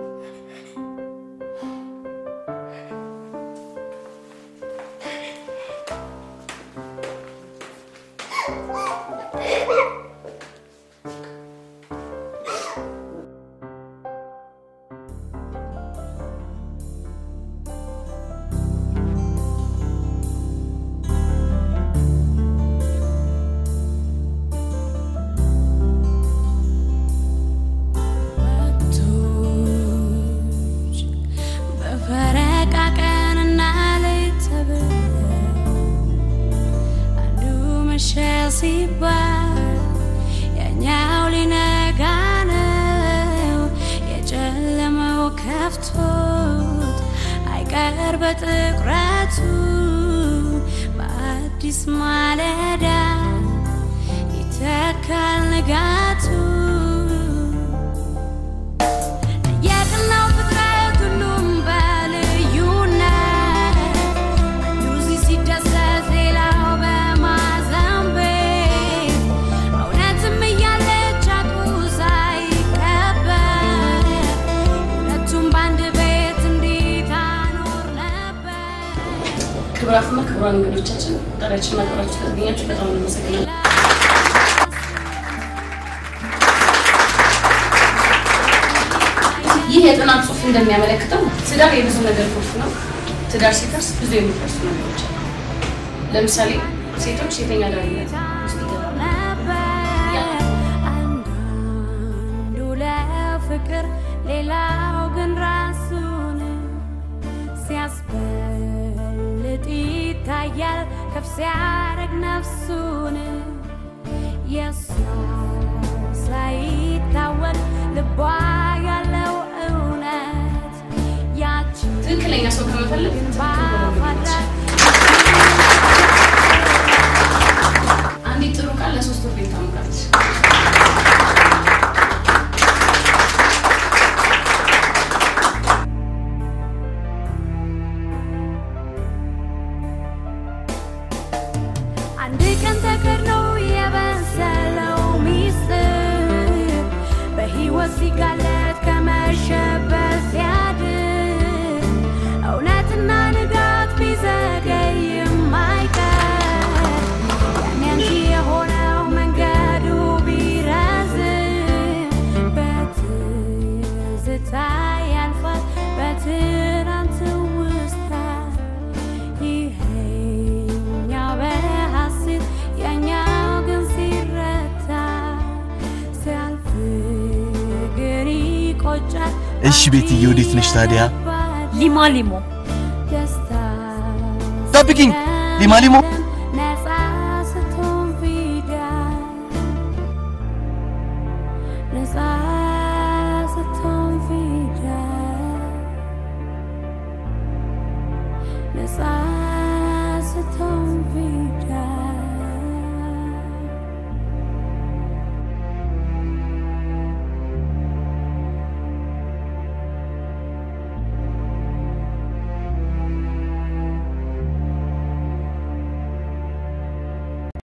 ወቅቶች በፈረቃ ቀንና ሌት ተብለው አንዱ መሸ ሲባል ያኛው ሊነጋ ነው። የጨለመው ከፍቶት አይቀር በጥቁረቱ በአዲስ ማለዳ ይተካል ንጋቱ። የቀናው ፍጥረት ሁሉም በልዩነት አንዱ እዚህ ሲደሰት ሌላው በማዘን ቤት እውነትም እያለች አቁ ሳይቀበር ሁለቱም በአንድ ቤት እንዴት አኖር ነበር። ክብራትና ክቡራን እንግዶቻችን ጠሪያችንና ክብራችሁ ስለተገኛችሁ በጣም እናመሰግናለን። ይህ የጥናት ጽሑፍ እንደሚያመለክተው ትዳር የብዙ ነገር ቁልፍ ነው። ትዳር ሲፈርስ ብዙ የሚፈርሱ ነገሮች አሉ። ለምሳሌ ሴቶች ሴተኛ አዳሪነት ውስጥ ይገባሉ። አንዱ ለፍቅር ሌላው ግን ራሱን ሲያስበልጥ ይታያል ከፍ ሲያደርግ ነፍሱን የእሷ ሳይታወቅ ልቧ ያለው እውነት ያቺ ትክክለኛ ሰው ከመፈለግ ባፋድራት አንዲት ጥሩ ቃል ለሶስት ወር ቤት ታሞቃለች። አንድ ቀን ተከድኖ የበሰለው ሚስጥር በሕይወት ሲጋለጥ ከመሸበት ሲያድር እውነትና ንጋት ቢዘገይም አይቀር ያኔ አንቺ የሆነው መንገዱ ቢረዝም በትዝታ ያልፋል በትናንት ውስታ ይሄኛው በሐሴት ያኛው ግን ሲረታ ሲያልፍ ግን ይቆጫል እሺ ቤትዬ፣ ወዴት ነሽ ታዲያ? ሊማ ሊሞ ደስታ ጠብቂኝ። ሊማ ሊሞ